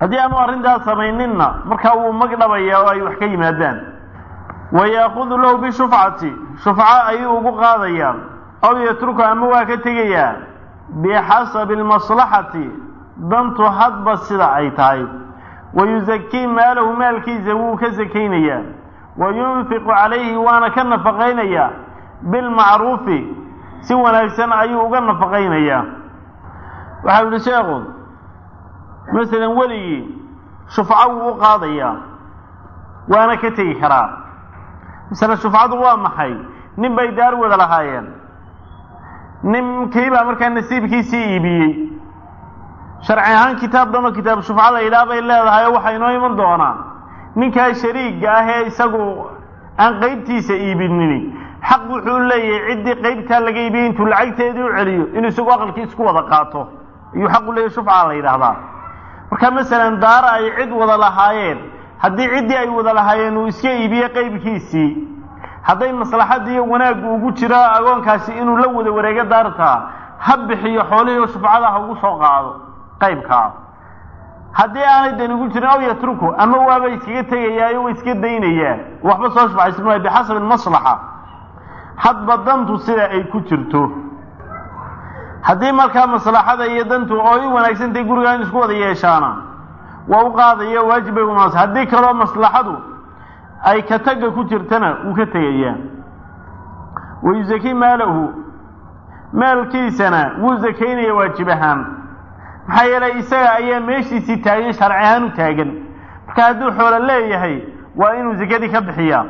haddii aanu arrintaas samayninna markaa wuu mag dhabayaa oo ay wax ka yimaadaan wa yaakudu lahu bishufcati shufco ayuu ugu qaadayaa aw yatruku ama waa ka tegayaa bixasabi almaslaxati dantu hadba sida ay tahay wa yusakii maalahu maalkiisa wuu ka sakaynayaa wa yunfiqu calayhi waana ka nafaqaynayaa bilmacruufi si wanaagsan ayuu uga nafaqaynayaa waxau yihi sheekhu masalan weligii shufco wuu u qaadayaa waana ka tegi karaa masale shufcadu waa maxay nin bay daar wada lahaayeen ninkiibaa markaa nasiibkiisii iibiyey sharci ahaan kitaab dhanoo kitaab shufca la yidhaah bay leedahay oo waxaa inoo iman doonaa ninkaa shariiga ah ee isagu aan qeybtiisa iibinini xaq wuxuu leeyahay ciddii qeybtaa laga iibiyey intuu lacagteedii u celiyo inuu isagu aqalkii isku wada qaato ayuu xaq u leeyahy shufca la yidhaahdaa marka masalan daara ay cid wada lahaayeen haddii ciddii ay wada lahaayeen uu iska iibiye qeybkiisii hadday maslaxadii iyo wanaaggu ugu jiro agoonkaasi inuu la wada wareego daartaa ha bixiyo xoolihii oo shufcada ha ugu soo qaado qaybkaa haddii aanay dan ugu jirin aw yatruku ama waaba iskaga tegayaayo wa iska daynayaa waxba soo shufcaysan maayo bixasabi almaslaxa hadba dantu sida ay ku jirto haddii markaa maslaxada iyo dantu oo i wanaagsantahay gurigaa in isku wada yeeshaana waa u qaadaya waajib bay unaas haddii kaloo maslaxadu ay ka tagga ku jirtana wuu ka tegayaa wa yusakii maalahu maalkiisana wuu sakaynaya waajib ahaan maxaa yeelay isaga ayaa meeshiisii taagan sharci ahaan u taagan marka hadduu xoolo leeyahay waa inuu sakadii ka bixiyaa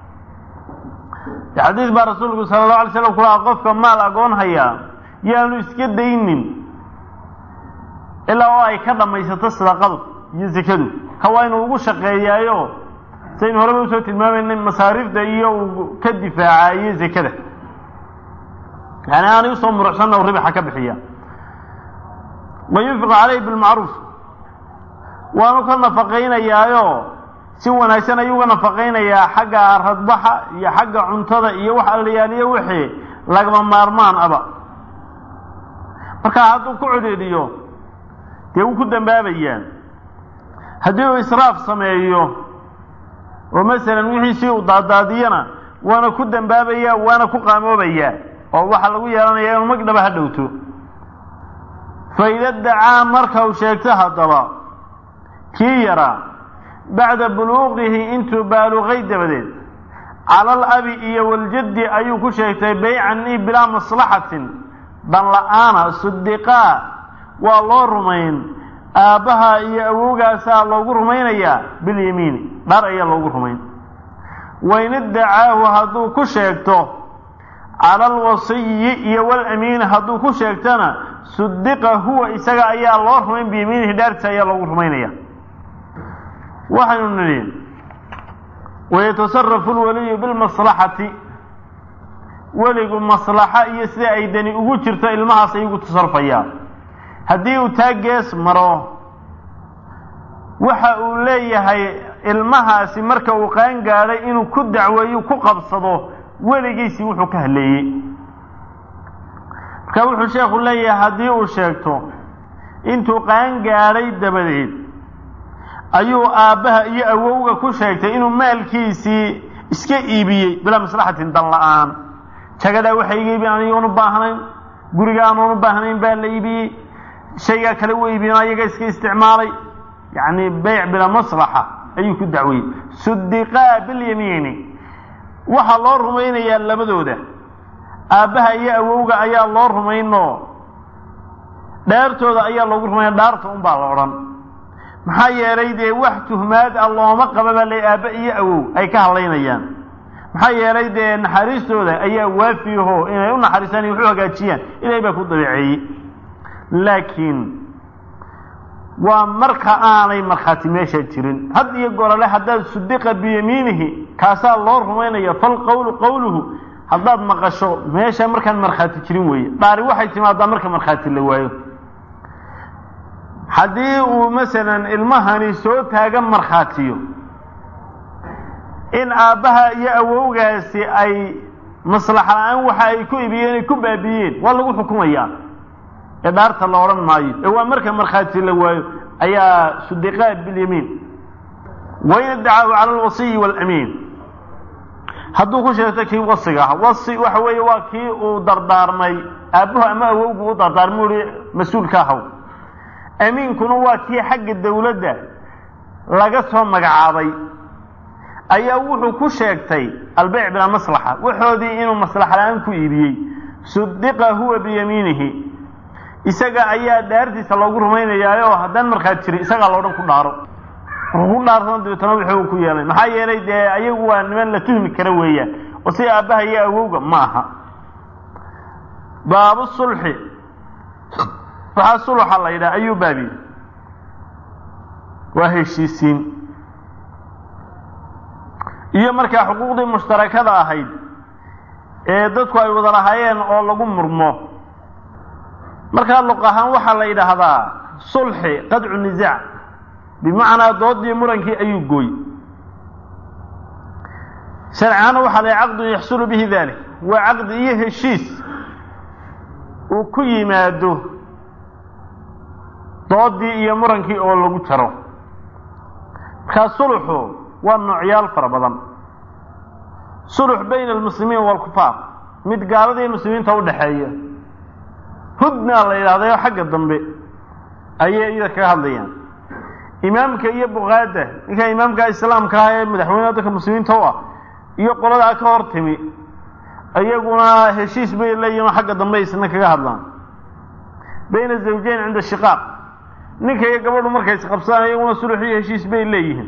xadiis baa rasuulku sala allahu alay slam ku lahaa qofka maal agoon hayaa yaanu iska daynin ilaa oo ay ka dhammaysato sadaqadu iyo sakadu ka waa inuu ugu shaqeeyaayo saynu horeba usoo tilmaamaynay masaariifta iyo uu ka difaacayo sakada yani aanay usoo muruxsanna u ribaxa ka bixiya wa yunfiqu calayhi bilmacruuf waanu ka nafaqaynayaayo si wanaagsan ayuu uga nafaqaynayaa xagga radbaxa iyo xagga cuntada iyo wax allayaaliyo wixii lagama maarmaan aba markaa hadduu ku cudhiidhiyo dee wuu ku dambaabayaa haddii uu israaf sameeyo oo masalan wixiisii uu daadaadiyana waana ku dambaabayaa waana ku qaamoobayaa oo waxaa lagu yeelanayaa inuu magdhaba ha dhowto fa ida dacaa marka uu sheegto haddaba kii yaraa bacda buluuqihi intuu baaluqay dabadeed cala alabi iyo waljaddi ayuu ku sheegtay baycan i bilaa maslaxatin dan la-aana sudiqaa waa loo rumayn aabbaha iyo awowgaasaa loogu rumaynayaa bilyamiini dhar ayaa loogu rumayn wain iddacaahu hadduu ku sheegto cala alwasiyi iyo walamiini hadduu ku sheegtona sudiqa huwa isaga ayaa loo rumayn biyamiinihi dhaartiisa ayaa loogu rumaynaya waxaynu nidhi wayatasarafu lwaliyu bilmaslaxati weligu maslaxa iyo sida ay dani ugu jirto ilmahaas ayugu tasarufaya haddii uu taa gees maro waxa uu leeyahay ilmahaasi marka uu qaan gaadhay inuu ku dacweeyo ku qabsado weligiisii wuxuu ka haleeyey marka wuxuu sheekhu leeyahay haddii uu sheegto intuu qaan gaadhay dabadeed ayuu aabbaha iyo awowga ku sheegtay inuu maalkiisii iska iibiyey bilaa maslaxatin dan la-aan jagadaa waxa iga iibiyen anigoon u baahnayn guriga aanoon u baahnayn baa la iibiyey shaygaa kale u iibiyen ayaga iska isticmaalay yacni beyc bilaa maslaxa ayuu ku dacweyey sudiqaa bilyamiini waxaa loo rumaynayaa labadooda aabbaha iyo awowga ayaa loo rumaynoo dheertooda ayaa loogu rumaynaya dhaarta unbaa la odhan maxaa yeelay dee wax tuhmaad ah looma qaba baa la aabba iyo awow ay ka hadlaynayaan maxaa yeelay dee naxariistooda ayaa waafiyaho inay u naxariistaan iyo waxu hagaajiyaan ilahay baa ku dabeeceeyey laakiin waa marka aanay markhaati meesha jirin had iyo gorale haddaad sudiqa biyamiinihi kaasaa loo rumaynaya falqowlu qowluhu haddaad maqasho meesha markaan markhaati jirin weeye dhaari waxay timaadaa marka markhaati la waayo haddii uu masalan ilmahani soo taagan markhaatiyo in aabbaha iyo awowgaasi ay maslaxa la-aan waxa ay ku ibiyeen ay ku baabiyeen waa lagu xukumayaa ee dhaarta la odhan maayo ee waa marka markhaati la waayo ayaa sudiqaa bilyamiin wain iddacaahu cala alwasiyi waalamiin hadduu ku sheegto kii wasiga ah wasi waxa weeye waa kii uu dardaarmay aabbuhu ama awowgu u dardaarmay uhi mas-uulka ahaw amiinkuna waa kii xagga dawladda laga soo magacaabay ayaa wuxuu ku sheegtay albeyc bilaa maslaxa waxoodii inuu maslaxa la-aan ku iibiyey sudiqa huwa biyamiinihi isaga ayaa dhaartiisa loogu rumaynayaa oo haddaan markhaad jirin isagaa loodhan ku dhaaro markuu ku dhaartana dabeetana wuxuu ku yeelay maxaa yeelay dee ayagu waa niman la tuhmi kara weeyaan oo sida aabbaha iyo awowga ma aha baabu sulxi waxaa suluxa la yidhaha ayuu baabi waa heshiisiin iyo markaa xuquuqdii mushtarakada ahayd ee dadku ay wada lahaayeen oo lagu murmo markaa luq ahaan waxaa la yidhaahdaa sulxi qadcu nisaac bimacnaa doodii murankii ayuu gooy sharcaana waxaa la caqdu yaxsulu bihi dalik waa caqdi iyo heshiis uu ku yimaado doodii iyo murankii oo lagu jaro markaa suluxu waa noocyaal fara badan sulux bayna almuslimiin waalkufaar mid gaaladii muslimiinta u dhexeeya hudnaa la yidhahdayo xagga dambe ayay iyada kaga hadlayaan imaamka iyo bukaada ninka imaamka islaamka ah ee madaxweyneha dadka muslimiinta u ah iyo qoladaa ka hor timi iyaguna heshiis bay leeyihin oo xagga dambe isna kaga hadlaan bayna zawjayn cinda shiqaaq ninka iyo gabadhu markay isqabsadaan iyaguna sulux iyo heshiis bay leeyihiin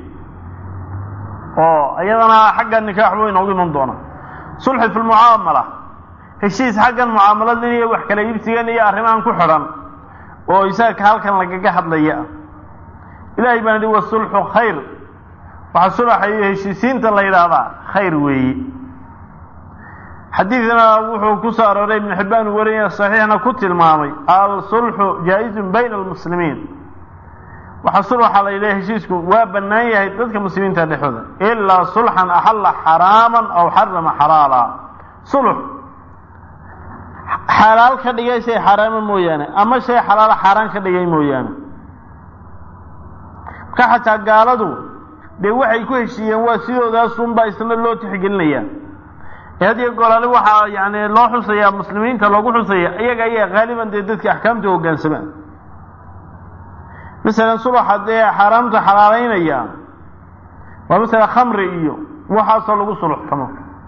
oo iyadana xagga nikaax buu inoogu iman doonaa sulxi fi lmucaamala heshiis xaggan mucaamaladan iyo wax kala iibsigan iyo arrimahan ku xidhan oo isaga halkan lagaga hadlaya ah ilaahay baan idhi wasulxu khayr waxaa sulaxa iyo heshiisiinta la yidhaahdaa khayr weeye xadiidna wuxuu ku soo arooray ibnu xibbaan uu wariyay saxiixna ku tilmaamay alsulxu jaa-izun bayna almuslimiin waxaa sulxa la yidhaha heshiisku waa bannaan yahay dadka muslimiinta dhexooda ilaa sulxan axalla xaraaman aw xarama xalaala sulx xalaal ka dhigay shay xaraama mooyaane ama shay xalaala xaaraan ka dhigay mooyaane marka xataa gaaladu dee waxay ku heshiiyeen waa sidoodaasunbaa isna loo tixgelinayaa ee had iyo goolaale waxaa yani loo xusayaa muslimiinta loogu xusaya iyaga ayaa haaliban dee dadka axkaamta hoggaansamaan masalan sulaxa dee xaaraamta xalaalaynaya waa masala khamri iyo waxaasoo lagu suluxtamo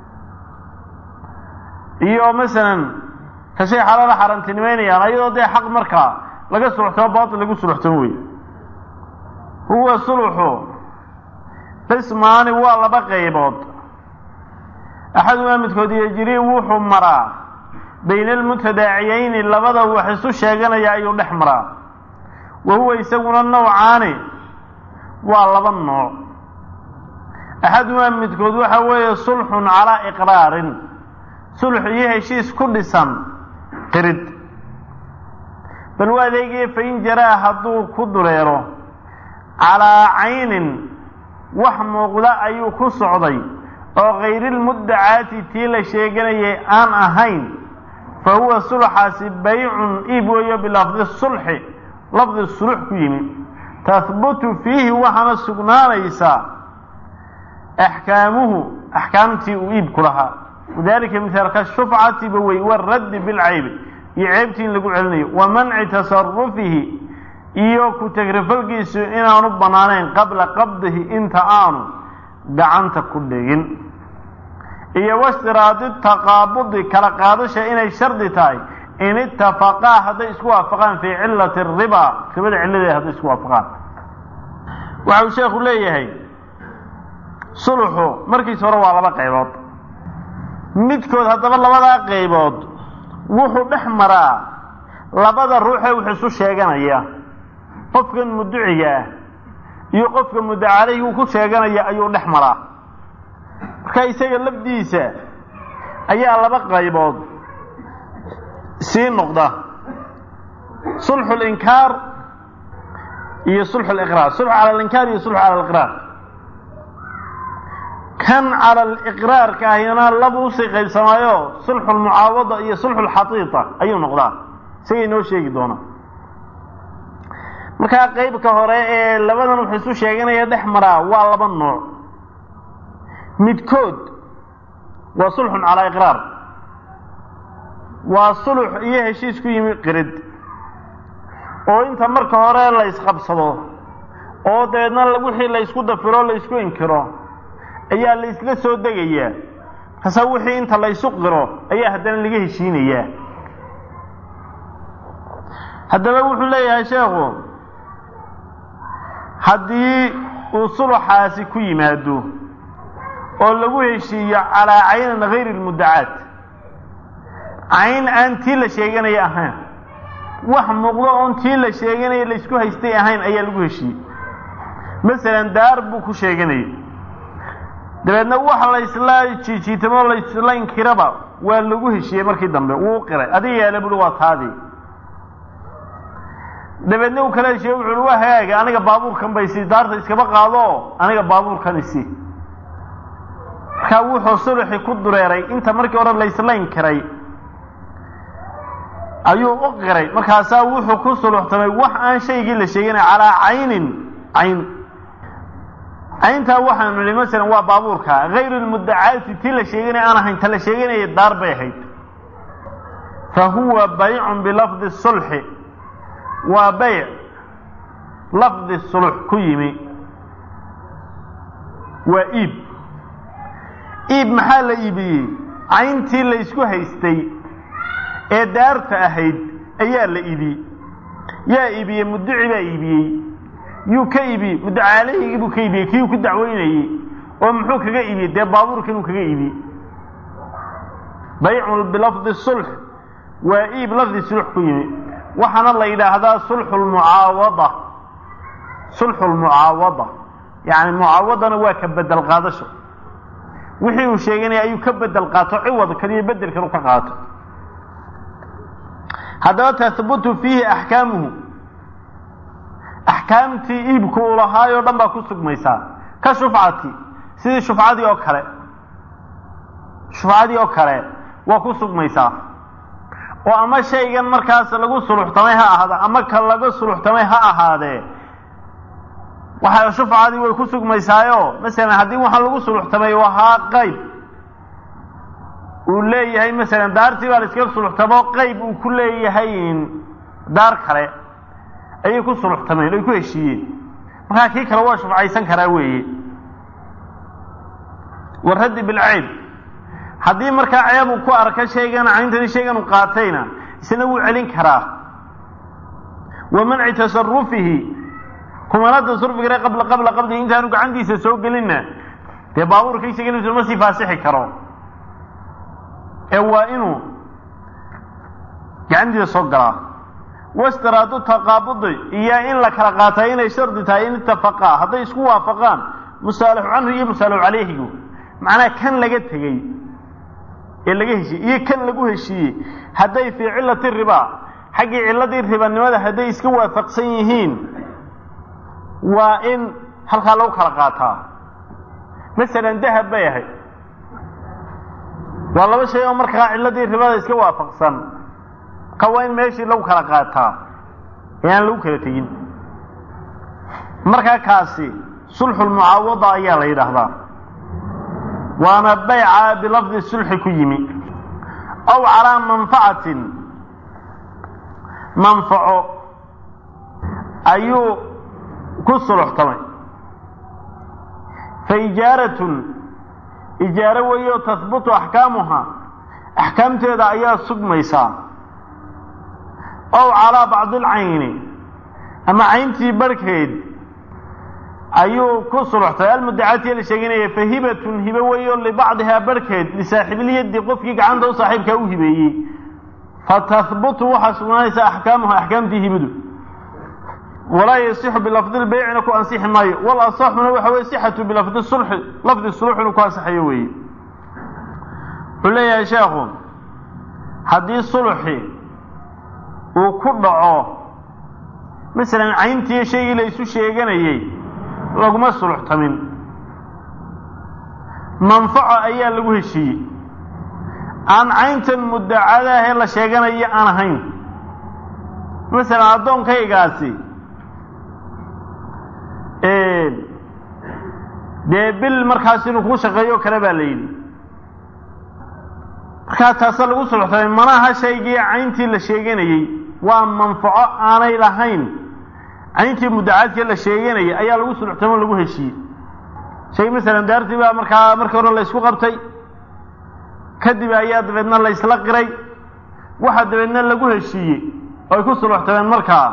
iyo masalan ka shay xalaala xaaraantinimeynayaan ayadoo dee xaq markaa laga suluxtamo baatil lagu suluxtamo wey huwa suluxu qismaani waa laba qaybood axadumaa midkood yejrii wuxuu maraa bayna almutadaaciyayni labada wax isu sheeganaya ayuu dhex maraa wa huwa isaguna nawcaani waa laba nooc axadumaa midkood waxa weeye sulxun calaa iqraarin sulx iyo heshiis ku dhisan qirid bal waa adeegaya fain jaraa hadduu ku dureero calaa caynin wax muuqda ayuu ku socday oo kayrilmuddacaati tii la sheeganayay aan ahayn fa huwa sulxaasi baycun iib weeyo bilafdi sulxi lafdi sulux ku yimi tahbutu fiihi waxaana sugnaanaysaa axkaamuhu axkaamtii uu iibku lahaa wadalika mithaalka shufcatiba wey waraddi bilcaybi iyo ceebtii in lagu celinayo wa manci tasarufihi iyo ku tagrifalkiisu inaanu bannaanayn qabla qabdihi inta aanu gacanta ku dhigin iyo washtiraadi taqaabudi kala qaadasha inay shardi tahay in itafaqaa hadday isku waafaqaan fii cilati ribaa ribada cilladeeda hadday isku waafaqaan waxa uu sheekhu leeyahay suluxu markiisa hore waa laba qaybood midkood haddaba labadaa qaybood wuxuu dhex maraa labada ruuxee wax isu sheeganaya qofkan muduciga ah iyo qofka mudacaleyhi uu ku sheeganaya ayuu dhex maraa marka isaga lafdiisa ayaa laba qaybood sii noqda sulxu linkaar iyo sulxu liqraar sulxu cala alinkaar iyo sulxu cala aliqraar kan cala aliqraarka ahina laba usii qaybsamaayo sulxu lmucaawada iyo sulxu lxatiita ayuu noqdaa isagay noo sheegi doonaa markaa qeybka hore ee labadan wuxuu isu sheeganaya dhex maraa waa laba nooc midkood waa sulxun calaa iqraar waa sulux iyo heshiis ku yimi qirid oo inta marka hore la isqabsado oo dabeedna wixii la ysku dafiro la ysku inkiro ayaa la isla soo degayaa markaasa wixii inta la ysu qiro ayaa haddana laga heshiinayaa haddaba wuxuu leeyahay sheekhu haddii uu suluxaasi ku yimaado oo lagu heshiiyo calaa caynin hayri lmuddacaat cayn aan tii la sheeganaya ahayn wax muuqdo oon tii la sheeganaya laysku haystay ahayn ayaa lagu heshiiyey masalan daar buu ku sheeganayay dabeedna wax laysla jiijiitamo laysla inkiraba waa lagu heshiiyey markii dambe wuu qiray adiga yaala buhi waa taadii dabeedna uu kala heshiiye wuxu uhi waa hagaaga aniga baabuurkan bay sii daarta iskaba qaado aniga baabuurkan isi markaa wuxuu suluxi ku dureeray inta markii hore laysla inkiray ayuu u qiray markaasaa wuxuu ku suluxtamay wax aan shaygii la sheeganay calaa caynin cayn cayntaa waxaanu nihi masalan waa baabuurka hayru lmuddacaati tii la sheeganaya aan ahayn ta la sheeganaya daar bay ahayd fa huwa baycun bilafdi sulxi waa bayc lafdi sulux ku yimi waa iib iib maxaa la iibiyey cayntii la ysku haystay ee daarta ahayd ayaa la iibiyey yaa iibiyey muddici baa iibiyey yuu ka iibiyey muddacaalaygii buu ka iibiyey kiiuu ku dacweynayey oo muxuu kaga iibiyey dee baabuurka inuu kaga iibiyey baycun bilafdi sulx waa iib lafdi sulux ku yimi waxaana la yidhaahdaa sulxu lmucaawada sulxu lmucaawada yacni mucaawadana waa ka bedel qaadasho wixii uu sheeganaya ayuu ka bedel qaato ciwadkan iyo bedelkan u ka qaato haddaba tahbutu fiihi axkaamuhu axkaamtii iibku uu lahaayoo dhan baa ku sugmaysaa ka shufcati sidii shufcadii oo kale shufcadii oo kale waa ku sugmaysaa oo ama shaygan markaas lagu suluxtamay ha ahaada ama ka laga suluxtamay ha ahaadee waxa shufcadii way ku sugmaysaayo masalan haddii waxaa lagu suluxtamay ahaa qayb uu leeyahay masalan daartii baa la iskaga suluxtamo qayb uu ku leeyahay daar kale ayay ku suluxtameen ay ku heshiiyeen markaa kii kale waa shufcaysan karaa weeye waraddi bilceyb haddii markaa ceeb uu ku arka shaygan cayntani shaygan uu qaatayna isna wuu celin karaa wa manci tasarufihi kumana tasarufigare qabla qabla qabdihi intaanu gacantiisa soo gelinna dee baabuurka isaga ma sii faasixi karo ee waa inuu gacantiisa soo galaa wastiraadu taqaabudi iyo in la kala qaatay inay shardi tahay in itafaqaa hadday isku waafaqaan musaalixu canhu iyo musaalixu calayhigu macnaha kan laga tegey ee laga heshiiyey iyo kan lagu heshiiyey hadday fii cilati ribaa xaggii ciladii ribanimada hadday iska waafaqsan yihiin waa in halkaa lagu kala qaataa masalan dahab bay ahayd waa laba shay oo markaa ciladii ribada iska waafaqsan marka waa in meeshii lagu kala qaataa ee aan lagu kala tegin markaa kaasi sulxulmucaawada ayaa la yidhaahdaa waana bayca bilafdi sulxi ku yimi aw calaa manfacatin manfaco ayuu ku suluxtamay fa ijaaratun ijaaro weeyo tahbutu axkaamuha axkaamteeda ayaa sugmaysaa ow calaa bacdi alcayni ama cayntii barhkeed ayuu ku suluxtay almudacatiya la sheeganaya fa hibatun hibe weeyo libacdihaa barhkeed lisaaxibilyaddi qofkii gacanta u saaxiibkaa u hibeeyey fa tahbutu waxaa sugnaanaysa axkaamuha axkaamtii hibadu walaa yasixu bilafdi lbeycina ku ansixi maayo wal asaxuna waxa weye sixatu bilafdi sulxi lafdi sulux inuu ku ansaxayo weeye wuxuu leeyahay sheekhu haddii sulxi uu ku dhaco masalan cayntii shaygii la isu sheeganayey laguma suluxtamin manfaco ayaa lagu heshiiyey aan cayntan muddacadaahee la sheeganayo aan ahayn masalan addoonkaygaasi dee bil markaas inuu kuu shaqeeyo kale baa la yidhi markaa taasa lagu suluxtamay manaha shaygii cayntii la sheeganayey waa manfaco aanay lahayn cayntii muddacaadkii la sheeganayay ayaa lagu suluxtamo o lagu heshiiyey shay masalan daartii baa markaa markii hore la ysku qabtay kadib ayaa dabeedna la ysla qiray waxaa dabeedna lagu heshiiyey oo ay ku suluxtameen markaa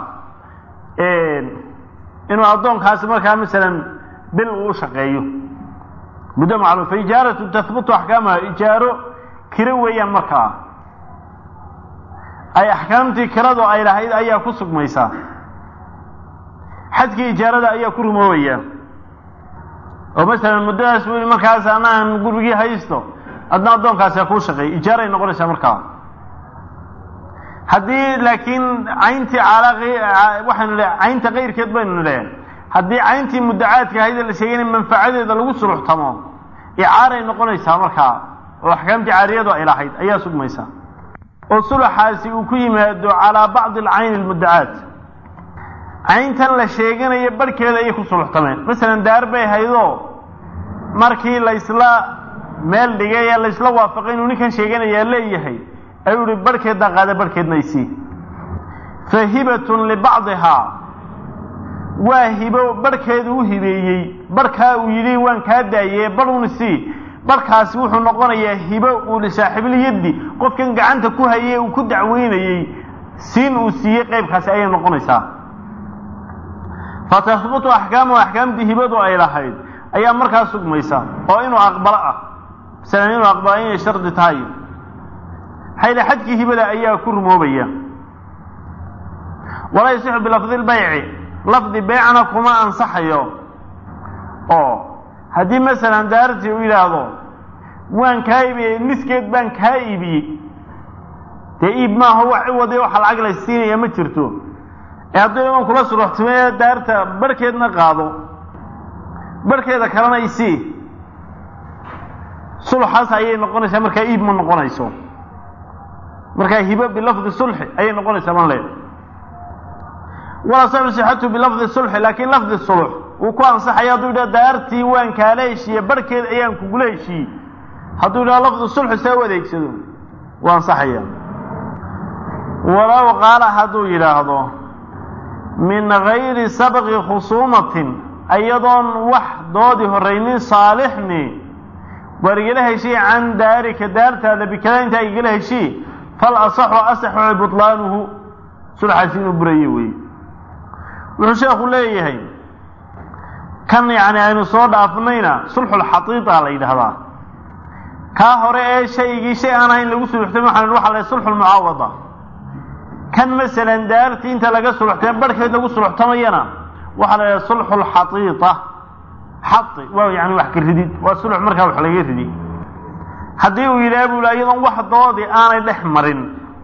inuu addoonkaasi markaa masalan bil uu u shaqeeyo muddo macluum fa ijaaratu tahbutu axkaamaha ijaaro kiro weeyaan markaa ay axkaamtii kiradu ay lahayd ayaa ku sugmaysaa xadkii ijaarada ayaa ku rumoobaya oo masalan muddadaas buu markaas anaan gurigii haysto adna addoonkaasi kuu shaqeey ijaaray noqonaysaa markaa haddii laakiin cayntii waxaynu le caynta kayrkeed baynu nidhe haddii cayntii muddacaadka ahayd la sheegay in manfacadeeda lagu suluxtamo icaaray noqonaysaa markaa oo axkaamtii caariyadu ay lahayd ayaa sugmaysa oo suluxaasi uu ku yimaado calaa bacdi alcayni almuddacaat cayntan la sheeganayo barhkeeda ayay ku suluxtameen masalan daar bay haydoo markii laysla meel dhigay ee laysla waafaqay inuu ninkan sheeganayaa leeyahay ayuu ihi barhkeeddaa qaada barhkeedna isii fa hibatun libacdihaa waa hibo barhkeedu u hibeeyey barhkaa uu yidhi waan kaa daayee barhun isii barhkaasi wuxuu noqonayaa hibo uu lisaaxiibilyaddi qofkan gacanta ku hayay uu ku dacweynayey siin uu siiyey qaybkaasi ayay noqonaysaa fa tahbutu axkaamu axkaamtii hibadu ay lahayd ayaa markaa sugmaysa oo inuu aqbalo ah masalan inuu aqbalo inay shardi tahay maxaa xadkii hibada ayaa ku rumoobaya walaa yasixu bilafdi lbayci lafdi beycna kuma ansaxayo oo haddii masalan daartii uu yidhaahdo waan kaa iibiyey niskeed baan kaa iibiyey dee iib maaha wax ciwadi waxa lacag la siinaya ma jirto ee haddii iman kula suruxtimee daarta barhkeedna qaado barhkeeda kalena isii sulxaas ayay noqonaysaa markaa iib ma noqonayso markaa hibo bilafdi sulxi ayay noqonaysaa man leed walaa saxu sixatu bilafdi sulxi laakiin lafdi sulx wuu ku ansaxaya hadduu yidhaha daartii waan kaala heshiiye barhkeed ayaan kugula heshiiyey hadduu yidhaha lafdi sulxi saa u adeegsado wuu ansaxaya walow qaala hadduu yidhaahdo min gayri sabqi khusuumatin iyadoon wax doodi horraynin saalixni waar igala heshii can daarika daartaada bikada intaa igala heshii fal asaxu asaxu butlaanuhu sulxaasi inuu buraye weeye wuxuu sheekhu leeyahay kan yacni aynu soo dhaafnayna sulxulxatiita la yidhaahdaa kaa hore ee shaygii shay aan ahayn lagu suluxtay waxaan waxa la sulxulmucaawada kan masalan daartii inta laga suluxtay barhkeed lagu suluxtamayana waxaa la yidhaha sulxulxatiita xai waa yani wax ka ridid waa sulx markaa wax laga ridi haddii uu yidhaha buu la iyadoon wax doodi aanay dhex marin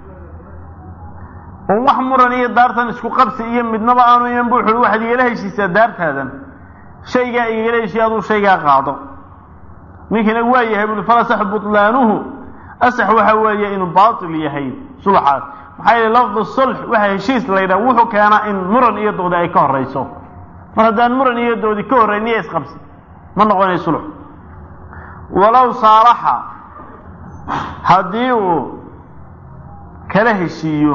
oon wax muran iyo daartan isku qabsi iyo midnaba aanu iman bu wuxuui waxaad igala heshiisaa daartaadan shaygaa igala heshiya aduu shaygaa qaado ninkiina waa yahay bui fal asaxu butlaanuhu asax waxa weeye inuu baatil yahay sulxaas maxaa yeele lafdu sulx waxa heshiis la yidhaha wuxuu keenaa in muran iyo doodi ay ka horayso mar haddaan muran iyo doodi ka horrayn iyo isqabsi ma noqonayo sulx walow saalaxa haddii uu kala heshiiyo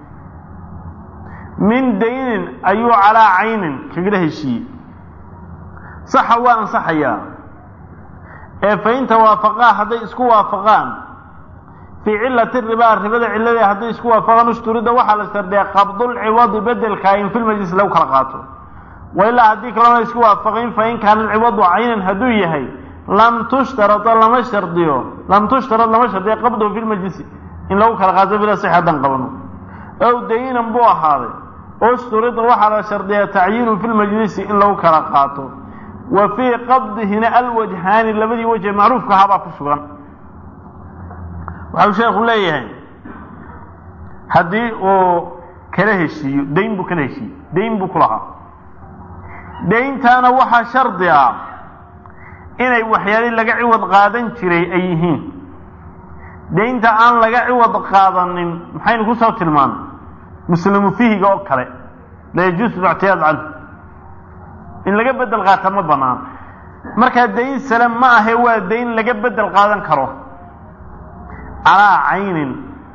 min daynin ayuu calaa caynin kagala heshiiyey saxa waa ansaxayaa ee fa in tawaafaqaa hadday isku waafaqaan fii cilati ribaa ribada cilladeeda hadday isku waafaqaan ushturida waxaa la sardiyaa qabdulciwadi bedelkaa in filmajlis lagu kala qaato wa ilaa haddii kalena isku waafaqayn fa in kaana alciwadu caynan hadduu yahay lam tushtarada lama shardiyo lam tushtarad lama shardiyo qabduhu fi lmajlisi in lagu kala qaato bila six haddaan qabano ow dayinan buu ahaaday usturida waxaa la shardiyaa tacyiinu fi lmajlisi in lagu kala qaato wa fii qabdihina alwajhaani labadii wajhe macruufka ahaabaa ku sugan waxau sheekhu leeyahay haddii uu kala heshiiyo dayn buu kala heshiiyey dayn buu ku lahaa dayntaana waxaa shardi ah inay waxyaali laga ciwad qaadan jiray ay yihiin daynta aan laga ciwad qaadanin maxaynu ku soo tilmaanay muslimu fihiga oo kale la yajuusu lictiyaad canhu in laga bedel qaata ma banaan markaa dayn sale ma ahe waa dayn laga bedel qaadan karo calaa caynin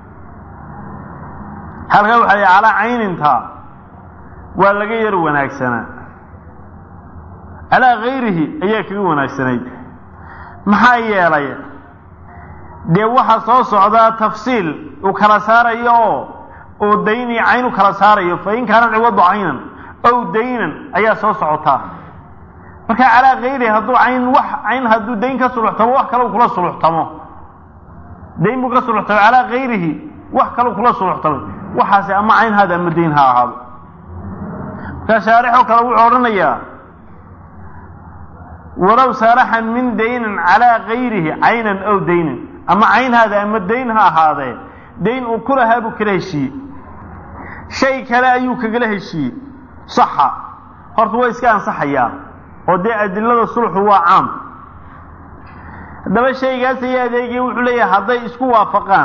halkaa waxaa yidhi calaa cayninta waa laga yar wanaagsanaa calaa gayrihi ayaa kaga wanaagsanayd maxaa yeelay dee waxaa soo socdaa tafsiil uu kala saarayo oo oo dayn iyo cayn u kala saarayo fa in kaana ciwadu caynan ow daynan ayaa soo socotaa marka calaa gayrihi hadduu cayn wax cayn hadduu dayn ka suluxtamo wax kale u kula suluxtamo dayn buu ka suluxtamay calaa gayrihi wax kale kula suluxtamay waxaasi ama cayn haada ama dayn ha ahaado markaa shaarixoo kale wuxuu odhanayaa walow saaraxan min daynin calaa gayrihi caynan ow daynin ama cayn haada ama dayn ha ahaadee dayn uu ku lahaa buu kala heshiiyey shay kale ayuu kagala heshiiyey saxa horta waa iska ansaxayaa oo dee adilada sulxu waa caam haddaba shaygaas ayaa adeegaya wuxuu leeyahay hadday isku waafaqaan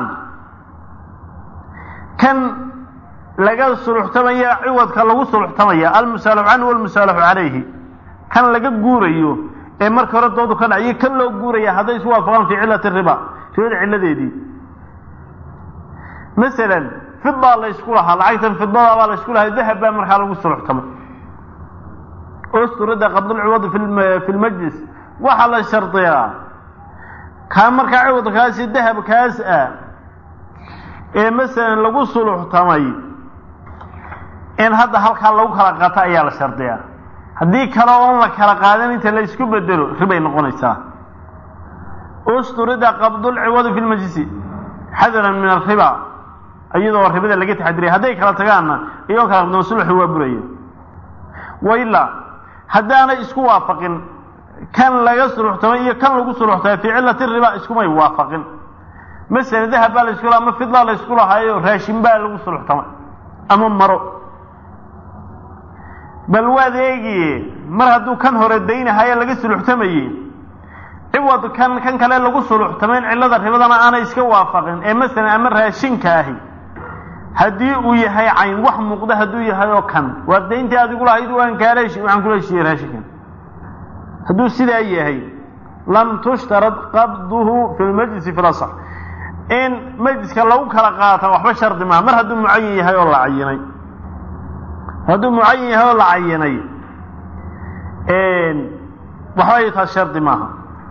kan laga suluxtamaya ciwadka lagu suluxtamaya almusaalaxu canhu walmusaalaxu calayhi kan laga guurayo ee marka hore doodu ka dhaciyo kan loo guuraya hadday isku waafaqaan fii cilati riba ribada cilladeedii masalan fidaa la ysku lahaa lacagtan fidada baa la ysku lahaa dahab baa markaa lagu suluxtamay usturida qabdulciwadi fi lmajlis waxaa la shardiyaa kaa markaa ciwadkaasi dahabkaas ah ee masalan lagu suluxtamay in hadda halkaa lagu kala qato ayaa la shardiyaa haddii kale oon la kala qaadan inta la isku bedelo ribay noqonaysaa usturida qabdulciwadi fi lmajlisi xadaran min alriba iyadoo ribada laga taxadiriya hadday kala tagaanna iyagoo kala qabdoon sulxi waa buraya wailaa haddaanay isku waafaqin kan laga suluxtamay iyo kan lagu suluxtamay fii cilati riba iskumay waafaqin masalan dahab baa la isku laha ama fidlaa la isku lahaayo raashin baa lagu suluxtamay ama maro bal waad eegiye mar hadduu kan hore daynahaye laga suluxtamayey ciwad kan kan kale lagu suluxtamayn cillada ribadana aanay iska waafaqin ee masalan ama raashinka ahi haddii uu yahay cayn wax muuqda hadduu yahay oo kan waa dayntii adigu lahayd waan kaala heshi waxaan kula heshiiyey raashinkan hadduu sidaa yahay lam tushtarad qabduhu fi lmajlisi fi lasax in majliska lagu kala qaata waxba shardi maaha mar hadduu mucayin yahay oo la cayinay hadduu mucayin yahay oo la cayinay waxba taas shardi maaha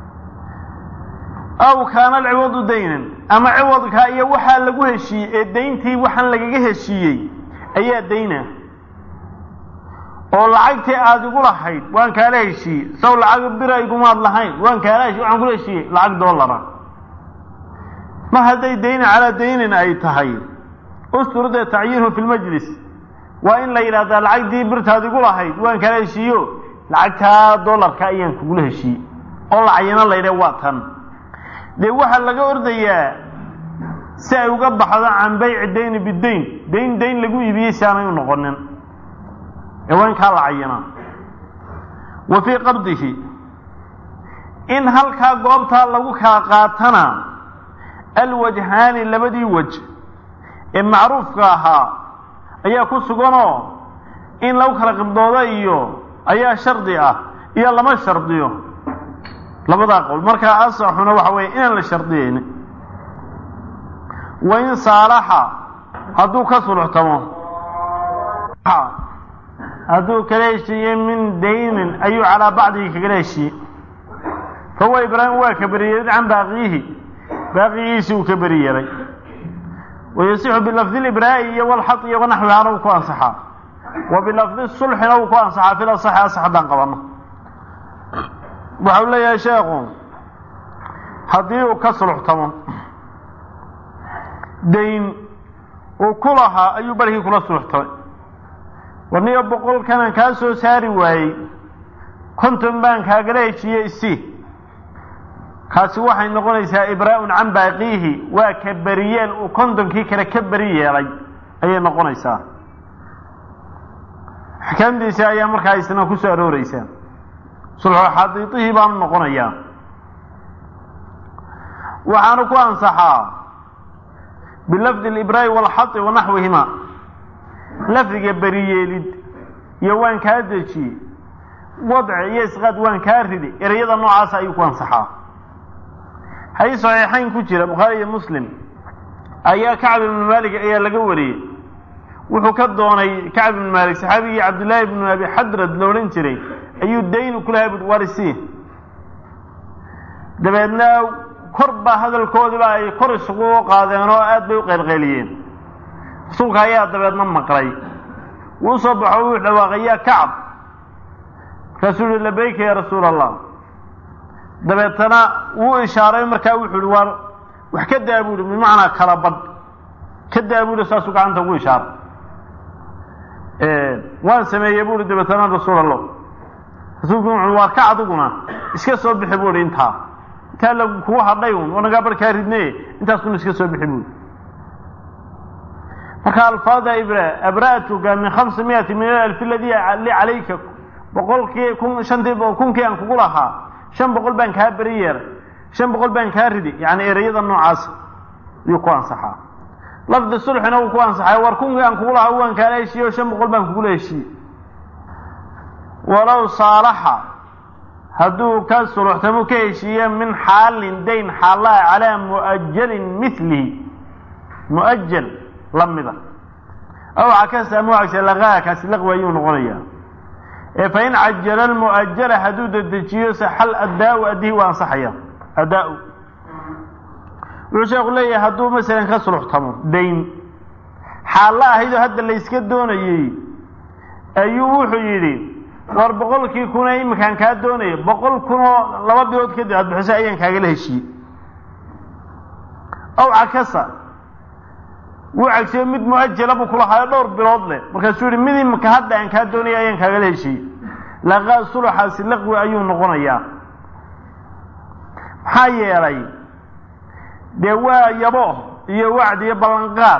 aw kaana alciwadu daynan ama ciwadka iyo waxaa lagu heshiiyey ee dayntii waxaan lagaga heshiiyey ayaa dayna oo lacagtii aada igu lahayd waan kaala heshiiyey saw lacag bira igumaad lahayn waan kaala heshiy waxaan kula heshiiyey lacag doolara mar hadday dayna calaa daynin ay tahay usturida tacyiinhu fi lmajlis waa in la yidhahdaa lacagtii birtaad igu lahayd waan kaala heshiiyo lacagtaa doolarka ayaan kugula heshiiyey oo la cayino la yidhah waa tan dee waxaa laga ordayaa si ay uga baxdo can bayci dayni bidayn dayn dayn lagu iibiyey si aanay u noqonin ee waa in kaa la cayinaa wa fii qabdihi in halkaa goobtaa lagu kala qaatana alwajhaani labadii waj ee macruufka ahaa ayaa ku suganoo in lagu kala qibdoodo iyo ayaa shardi ah iyo lama shardiyo labadaa qowl markaa asaxuna waxa weeye inaan la shardiyeyni wa in saalaxa hadduu ka suluxtamo hadduu kala heshiiyey min daynin ayuu calaa bacdihi kagala heshiiyey fahuwa ibraahim waa ka beriyeelid can baaqiyihi baaqigiisi uu ka beri yeelay wayasixu bilafdi libraa'i iyo walxad iyo wanaxwihaana uu ku ansaxaa wa bilafdi sulxina uu ku ansaxaa fil asaxi asax haddaan qabanno waxau leeyahay sheekhu haddii uu ka suluxtamo dayn uu ku lahaa ayuu barhkii kula suluxtamay warniyo boqolkanaan kaa soo saari waayey konton baan kaagala heshiiyey isi kaasi waxay noqonaysaa ibraa'un can baaqiihi waa ka beriyeel uu kontonkii kale ka beri yeelay ayay noqonaysaa axkaamtiisa ayaa markaa isna ku soo arooreysaa sulxu xadiidihii baanu noqonayaa waxaanu ku ansaxaa bilafdi libraa'i walxadi wa naxwihima lafdiga beriyeelid iyo waan kaa dejiyey wadci iyo isqaad waan kaa ridi ereyada noocaasa ayuu ku ansaxaa xadiis saxiixayn ku jira bukhaari iyo muslim ayaa kacb ibnu maalik ayaa laga wariyey wuxuu ka doonay kacb ibnu maalik saxaabigii cabdillaahi ibnu abi xadrad la odhan jiray ayuu dayn ku lahay bui warisi dabeedna kor baa hadalkoodiiba ay kor isugu qaadeen oo aad bay u qaylqayliyeen rasuulka ayaa dabeedna maqlay wuu soo baxo wuu dhawaaqay yaa kacab markaasuu yihi labayka ya rasuula allah dabeetana wuu ishaaray markaa wuxuu ihi waar wax ka daa buuhi bimacnaa kala badh ka daa buuhi saasuu gacanta ugu ishaaray waan sameeyey buuhi dabeetana rasuul allah rasuulku wuxu waar ka adiguna iska soo bixi buuhi intaa intaa la kugu hadhay un wanagaa barkaa ridnaye intaasuna iska soo bixi buuhi marka alfaada ibra abra'tuka min khamsa miyati min alalfi aladii li calayka boqolkii kun shantii kunkii aan kugu lahaa shan boqol baan kaa beri yeeray shan boqol baan kaa ridi yani ereyada noocaas ayuu ku ansaxaa lafdi sulxina wuu ku ansaxay war kunkii aan kugu lahaa waan kaala heshiiye o shan boqol baan kugula heshiiye walow saalaxa hadduu ka suluxtamo ka heshiiye min xaalin dayn xaallaa calaa mu'ajalin milihi mu'ajal lamida aw cakasa ama cagsa laqaa kaasi laqwi ayuu noqonayaa ee fain cajala almu'ajala hadduu dedejiyo saxal addaau addihi waa ansaxaya addaa-u wuxuu sheeku leeyahay hadduu masalan ka suluxtamo dayn xaalla ahaydoo hadda la yska doonayey ayuu wuxuu yidhi war boqolkii kuna iminkaan kaa doonaya boqol kunoo laba bilood kadib aad bixisay ayaan kaagala heshiiyey aw cakasa wuu cagsiyo mid mu'ajala buu kulahaayo dhowr bilood leh markaasuu yihi mid iminka hadda aan kaa doonaya ayaan kaagala heshiiyey laqaa suluxaasi laqwi ayuu noqonayaa maxaa yeelay dee waa yabo iyo wacdi iyo ballanqaad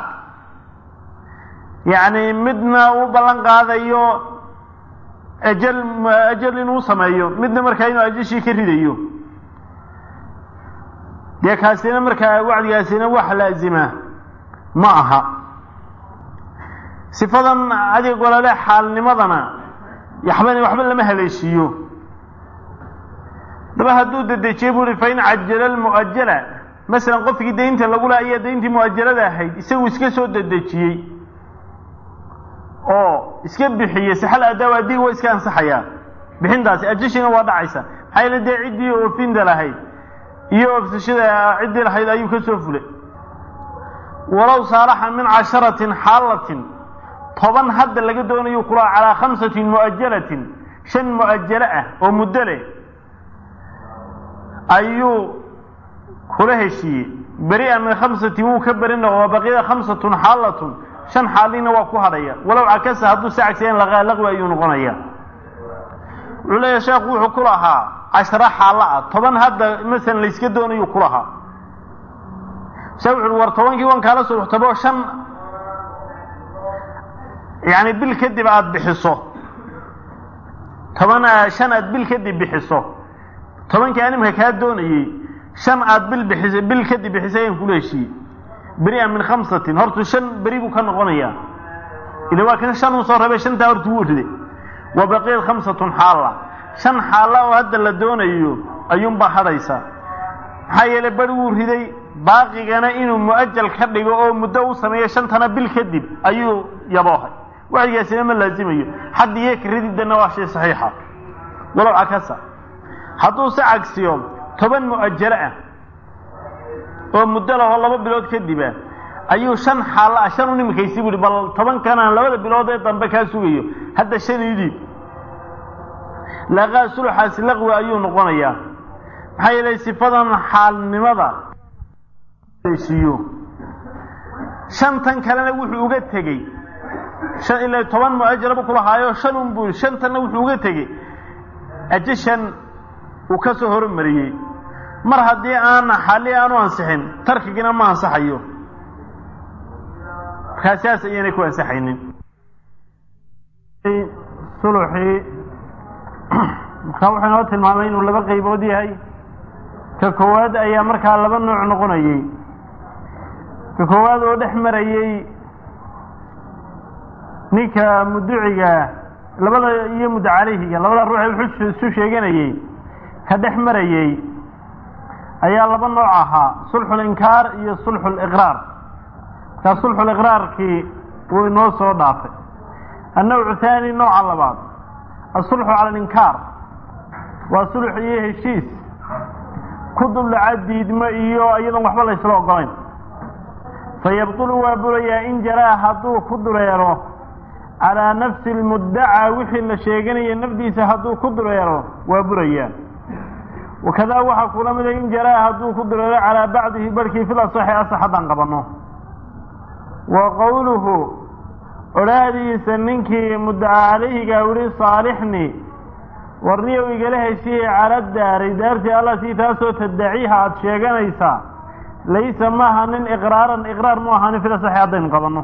yacni midna uu ballan qaadayo ajal ajal inuu sameeyo midna markaa inuu ajashii ka ridayo dee kaasina markaa wacdigaasina wax laazima ma aha sifadan adiga golole xaalnimadana yaxba waxba lama haleeshiiyo daba hadduu dedejiye bu uhi fain cajala almu'ajala masalan qofkii daynta lagu laha ayaa dayntii mu'ajalada ahayd isagu iska soo dedejiyey oo iska bixiyey saxal adaaw addiga waa iska ansaxayaa bixintaasi ajashiina waa dhacaysa maxaa yeele dee ciddii oofinda lahayd iyo oofsashada ciddii lahayd ayuu ka soo fulay walow saalaxa min casharatin xaalatin toban hadda laga doonayo kulaha calaa khamsatin mu'ajalatin shan mu'ajalo ah oo muddo leh ayuu kula heshiiyey beri-a min khamsatin wuu ka beri noqo wa baqiyada khamsatun xaalatun shan xaalina waa ku hadhaya walow cakasa hadduu si cagsiyan laqaa laqwi ayuu noqonaya wuxuu leeyahay sheekhu wuxuu ku lahaa casharo xaalo ah toban hadda masalan layska doonayuu ku lahaa se wuxu war tobankii wan kaala suluxtabo shan yani bil kadib aada bixiso toban shan aad bil kadib bixiso tobankii animka kaa doonayey shan aad bil bixisa bil kadib bixisay ayaan kula heshiiyey beri-a min khamsatin hortu shan beri buu ka noqonayaa ila waa kan shan uu soo rabay shantaa hortu wuu riday wa baqiyad khamsatun xaalla shan xaalla oo hadda la doonayo ayuunbaa hadhaysa maxaa yeelay beri wuu riday baaqigana inuu mu'ajal ka dhigo oo muddo u sameeyo shantana bil kadib ayuu yaboohay wacdigaasina ma laazimayo xaddi iyo karididana waa shay saxiixa walow cakasa hadduu se cagsiyo toban mu'ajalo ah oo muddo lahoo laba bilood kadiba ayuu shan xaalla ah shan u nimikaysi buuhi bal tobankanaan labada bilood ee dambe kaa sugayo hadda shan idhiib laqaa suluxaasi laqwi ayuu noqonayaa maxaa yeelay sifadan xaalnimada heshiiyo shantan kalena wuxuu uga tegey shan ilaa toban mu'ajalaba kulahaayo shan un buu shantanna wuxuu uga tegey ajashan uu ka soo hormariyey mar haddii aan xalli aanu ansixin tarkigina ma ansaxayo markaa siaas ayaynay ku ansaxaynin suluxii markaa wuxuu inoo tilmaamay inuu laba qaybood yahay ka koowaad ayaa markaa laba nooc noqonayey ka koowaad oo dhex marayey ninka muduciga labada iyo muddo calayhiga labada ruux ee wuxuu isu sheeganayey ka dhex marayey ayaa laba nooc ahaa sulxulinkaar iyo sulxuliqraar markaa sulxuliqraarkii wuu inoo soo dhaafay annawcu haani nooca labaad asulxu cala alinkaar waa sulx iyo heshiis ku duldhaca diidmo iyo iyadoon waxba laysla ogolayn fayabtulu waa burayaa in jaraa hadduu ku dureero calaa nafsi lmuddacaa wixii la sheeganaya nafdiisa hadduu ku dureero waa burayaa wakadaa waxaa kula mida in jaraa hadduu ku dureero calaa bacdihi barhkii fil asaxi asax haddaan qabanno wa qowluhu odhaahdiisa ninkii muddaca calayhigaa wili saalixni warniyow igala heshiye cala daari daartii allatii taasoo taddaciiha aada sheeganaysaa laysa maaha nin iqraaran iqraar mu ahaanin fil asaxi haddaynu qabanno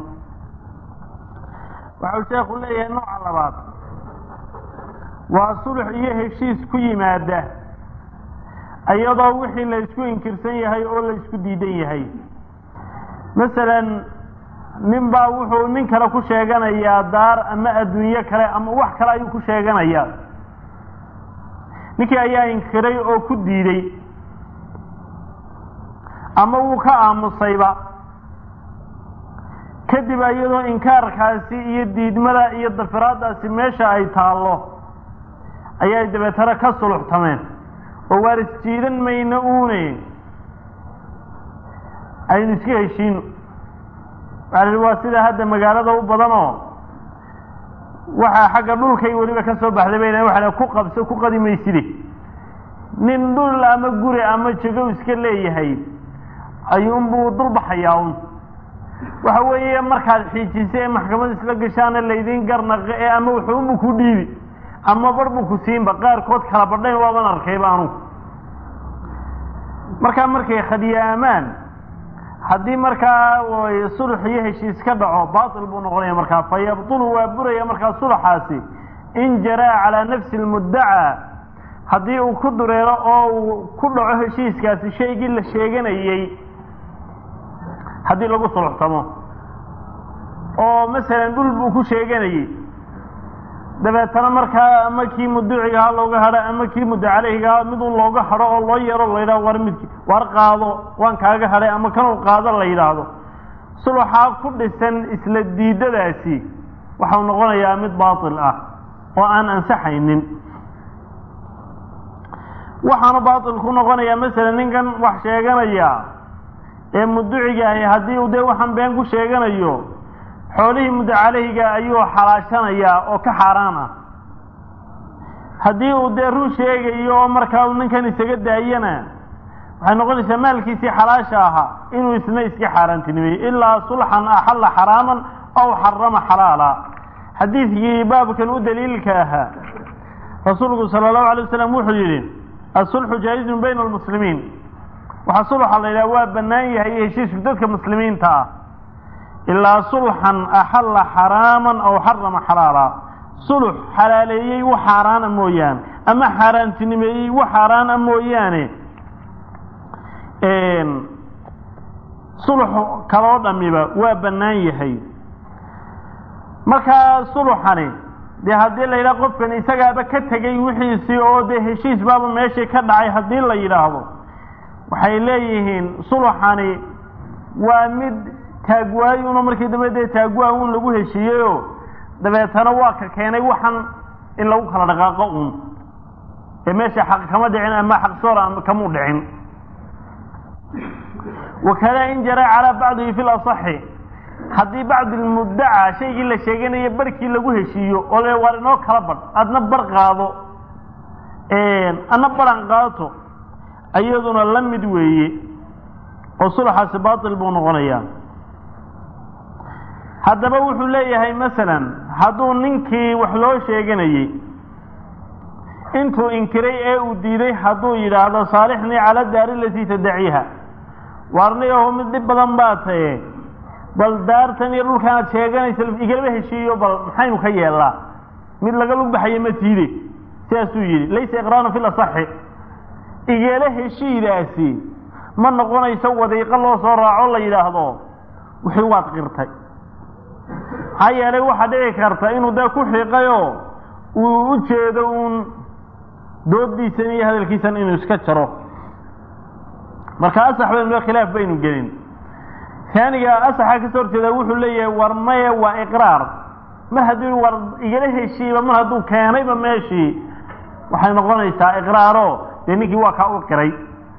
waxau sheekhu leeyahay nooca labaad waa sulux iyo heshiis ku yimaada iyadoo wixii la ysku inkirsan yahay oo la ysku diidan yahay masalan nin baa wuxuu nin kale ku sheeganayaa daar ama adduunyo kale ama wax kale ayuu ku sheeganayaa ninkii ayaa inkiray oo ku diiday ama wuu ka aamusayba kadib iyadoo inkaarkaasi iyo diidmada iyo dafiraadaasi meesha ay taallo ayay dabeetana ka suluxtameen oo waar isjiidan mayno uune aynu iska heshiino waxaa waa sida hadda magaalada u badanoo waxaa xagga dhulkay weliba ka soo baxday bay waa ku qabso ku qadi mayside nin dhul ama guri ama jego iska leeyahay ayuunbuu dulbaxayaa un waxa weeye markaad xiijisa ee maxkamad isla gashaana laydin garnaqe ee ama wuxuunbu ku dhiibi ama bar buu ku siinba qaarkood kala badhayn waaban arkayba anugu markaa markay khadiyaamaan haddii markaa sulx iyo heshiis ka dhaco baatil buu noqonaya markaa fa yabtulu waa buraya markaa sulxaasi in jaraa calaa nafsi lmuddacaa haddii uu ku dureero oo uu ku dhaco heshiiskaasi shaygii la sheeganayey haddii lagu suluxtamo oo masalan dhul buu ku sheeganayey dabeetana markaa ama kii muducigaha looga hadho ama kii muddo caleyhigaha mid un looga hadho oo loo yeero la yidhahdo war midki war qaado waan kaaga hadhay ama kanuu qaado la yidhaahdo suluxaa ku dhisan isla diidadaasi waxau noqonayaa mid baatil ah oo aan ansaxaynin waxaanu baatil ku noqonayaa masalan ninkan wax sheeganaya ee muduciga ahi haddii uu dee waxaan been ku sheeganayo xoolihii muddo caleyhiga ayuu xalaashanayaa oo ka xaaraan ah haddii uu dee run sheegayo oo markaa uu ninkan isaga daayana waxay noqonaysaa maalkiisii xalaasha ahaa inuu isna iska xaaraantinimeeyo ilaa sulxan axalla xaraaman aw xarama xalaala xadiidkii baabkan u daliilka ahaa rasuulku sala allahu alay wasalam wuxuu yidhi asulxu jaa-izun bayna almuslimiin waxaa sulxa la yidhaha waa bannaan yahay heshiisku dadka muslimiinta ah ilaa sulxan axalla xaraaman aw xarama xalaala sulux xalaaleeyey wax xaaraana mooyaane ama xaaraantinimeeyey wax xaaraana mooyaane sulux kaloo dhamiba waa bannaan yahay markaa suluxani dee haddii la yidhaha qofkan isagaaba ka tegey wixiisii oo dee heshiis baaba meeshii ka dhacay haddii la yidhaahdo waxay leeyihiin suluxani waa mid taagwaayuno markii dambe dee taagwaa un lagu heshiiyeyoo dabeetana waa ka keenay waxan in lagu kala dhaqaaqo un ee meesha xaq kama dhicin ama xaq soora kamuu dhicin wakada in jaraa calaa bacdihi fi lasaxi haddii bacdi lmuddaca shaygii la sheeganaya barhkii lagu heshiiyo oo le waar inoo kala badh adna bar qaado adna baran qaato iyaduna la mid weeye oo sulxaasi baatil buu noqonayaa haddaba wuxuu leeyahay masalan hadduu ninkii wax loo sheeganayey intuu inkiray ee uu diiday hadduu yidhaahdo saalixnii cala daari latii tadaciiha waarniyahu mid dhib badan baa taye bal daartan iyo dhulkan aad sheeganaysa igalaba heshiiyo bal maxaynu ka yeellaa mid laga lug baxaye ma tiide sidaasuu yidhi laysa iqraaran fi lasaxi igala heshiidaasi ma noqonayso wadiiqo loo soo raaco la yidhaahdo wixii waad qirtay maxaa yeelay waxaa dhici karta inuu dee ku xiiqayoo uu u jeedo uun doodiisan iyo hadalkiisan inuu iska jaro marka asax baynu khilaaf baynu gelin taaniga asaxa kasoo horjeeda wuxuu leeyahay war maye waa iqraar mar hadduu war igala heshiiba mar hadduu keenayba meeshii waxay noqonaysaa iqraaro dee ninkii waa kaa u qiray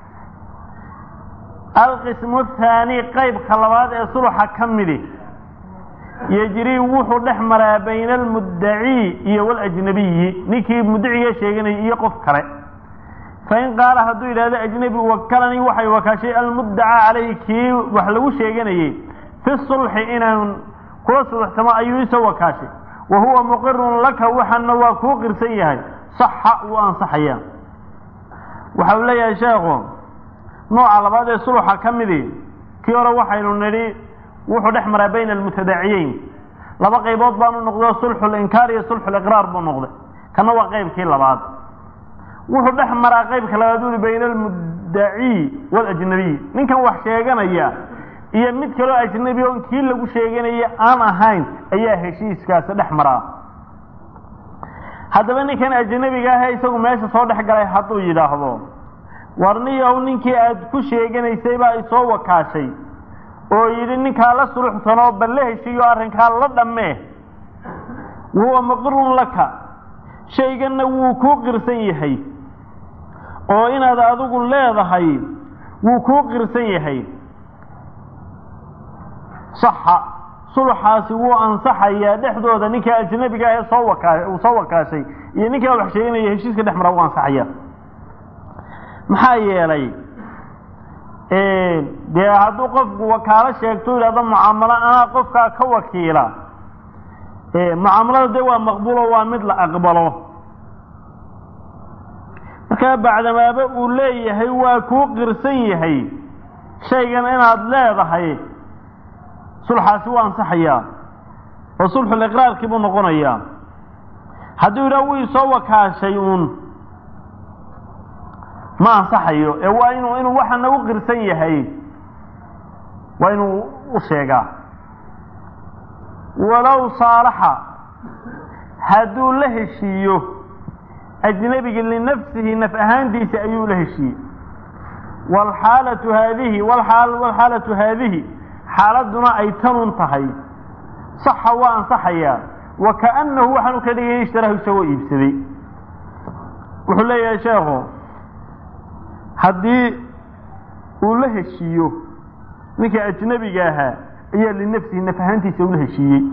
alqismu athaani qaybka labaad ee sulxa ka midi yejrii wuxuu dhex maraa bayna almuddacii iyo waljnabiyi ninkii muddaciga sheeganayay iyo qof kale fain qaala hadduu yidhahdo ajnabi wakalanii waxay wakaashay almuddaca calayhi kii wax lagu sheeganayey fi sulxi inaan kula suluxsamo ayuu isoo wakaashay wa huwa muqirun laka waxana waa kuu qirsan yahay saxa wuu ansaxayaa waxa uu leeyahay sheekhu nooca labaad ee sulxa ka midi kii hore waxaynu nidhi wuxuu dhex maraa bayna almutadaciyeyn laba qaybood baanu noqdo sulxu linkaar iyo sulxu liqraar buu noqday kana waa qaybkii labaad wuxuu dhex maraa qaybka labaad uli bayna almuddaci waljnabiy ninkan wax sheeganaya iyo mid kaloo ajnabi on kii lagu sheeganaya aan ahayn ayaa heshiiskaasi dhex maraa haddaba ninkan ajnabiga ahe isagu meesha soo dhex galay hadduu yidhaahdo warniyow ninkii aad ku sheeganaysay baa isoo wakaashay oo yidhi ninkaa la suluxsanoo bal la heshiiyo arrinkaa la dhammee wahuwa muqirun laka shayganna wuu kuu qirsan yahay oo inaad adigu leedahay wuu kuu qirsan yahay saxa sulxaasi wuu ansaxayaa dhexdooda ninkaa ajnabiga ah ee soo wakaa uu soo wakaashay iyo ninkaa wax sheeganaya heshiiska dhex maraa wuu ansaxaya maxaa yeelay dee hadduu qofku wakaalo sheegto yidhahdo mucaamalo anaa qofkaa ka wakiila mucaamalada dee waa maqbuulo waa mid la aqbalo markaa bacdamaaba uu leeyahay waa kuu qirsan yahay shaygan inaad leedahay sulxaasi waa ansaxayaa oo sulxuliqraarkii buu noqonayaa hadduu yidhaha wuu isoo wakaashay uun ma ansaxayo ee waa inuu inuu waxana u qirsan yahay waa inuu u sheegaa walow saalaxa hadduu la heshiiyo ajnabigi linafsihi naf ahaantiisa ayuu la heshiiyey waalxaalatu haadihi waalxaalatu haadihi xaaladuna ay tanun tahay saxa waa ansaxayaa wa kaannahu waxaanu ka dhigay ishtarahu isagoo iibsaday wuxuu leeyahay sheekhu haddii uu la heshiiyo ninka ajnabiga ahaa ayaa linafsihi naf ahaantiisa ula heshiiyey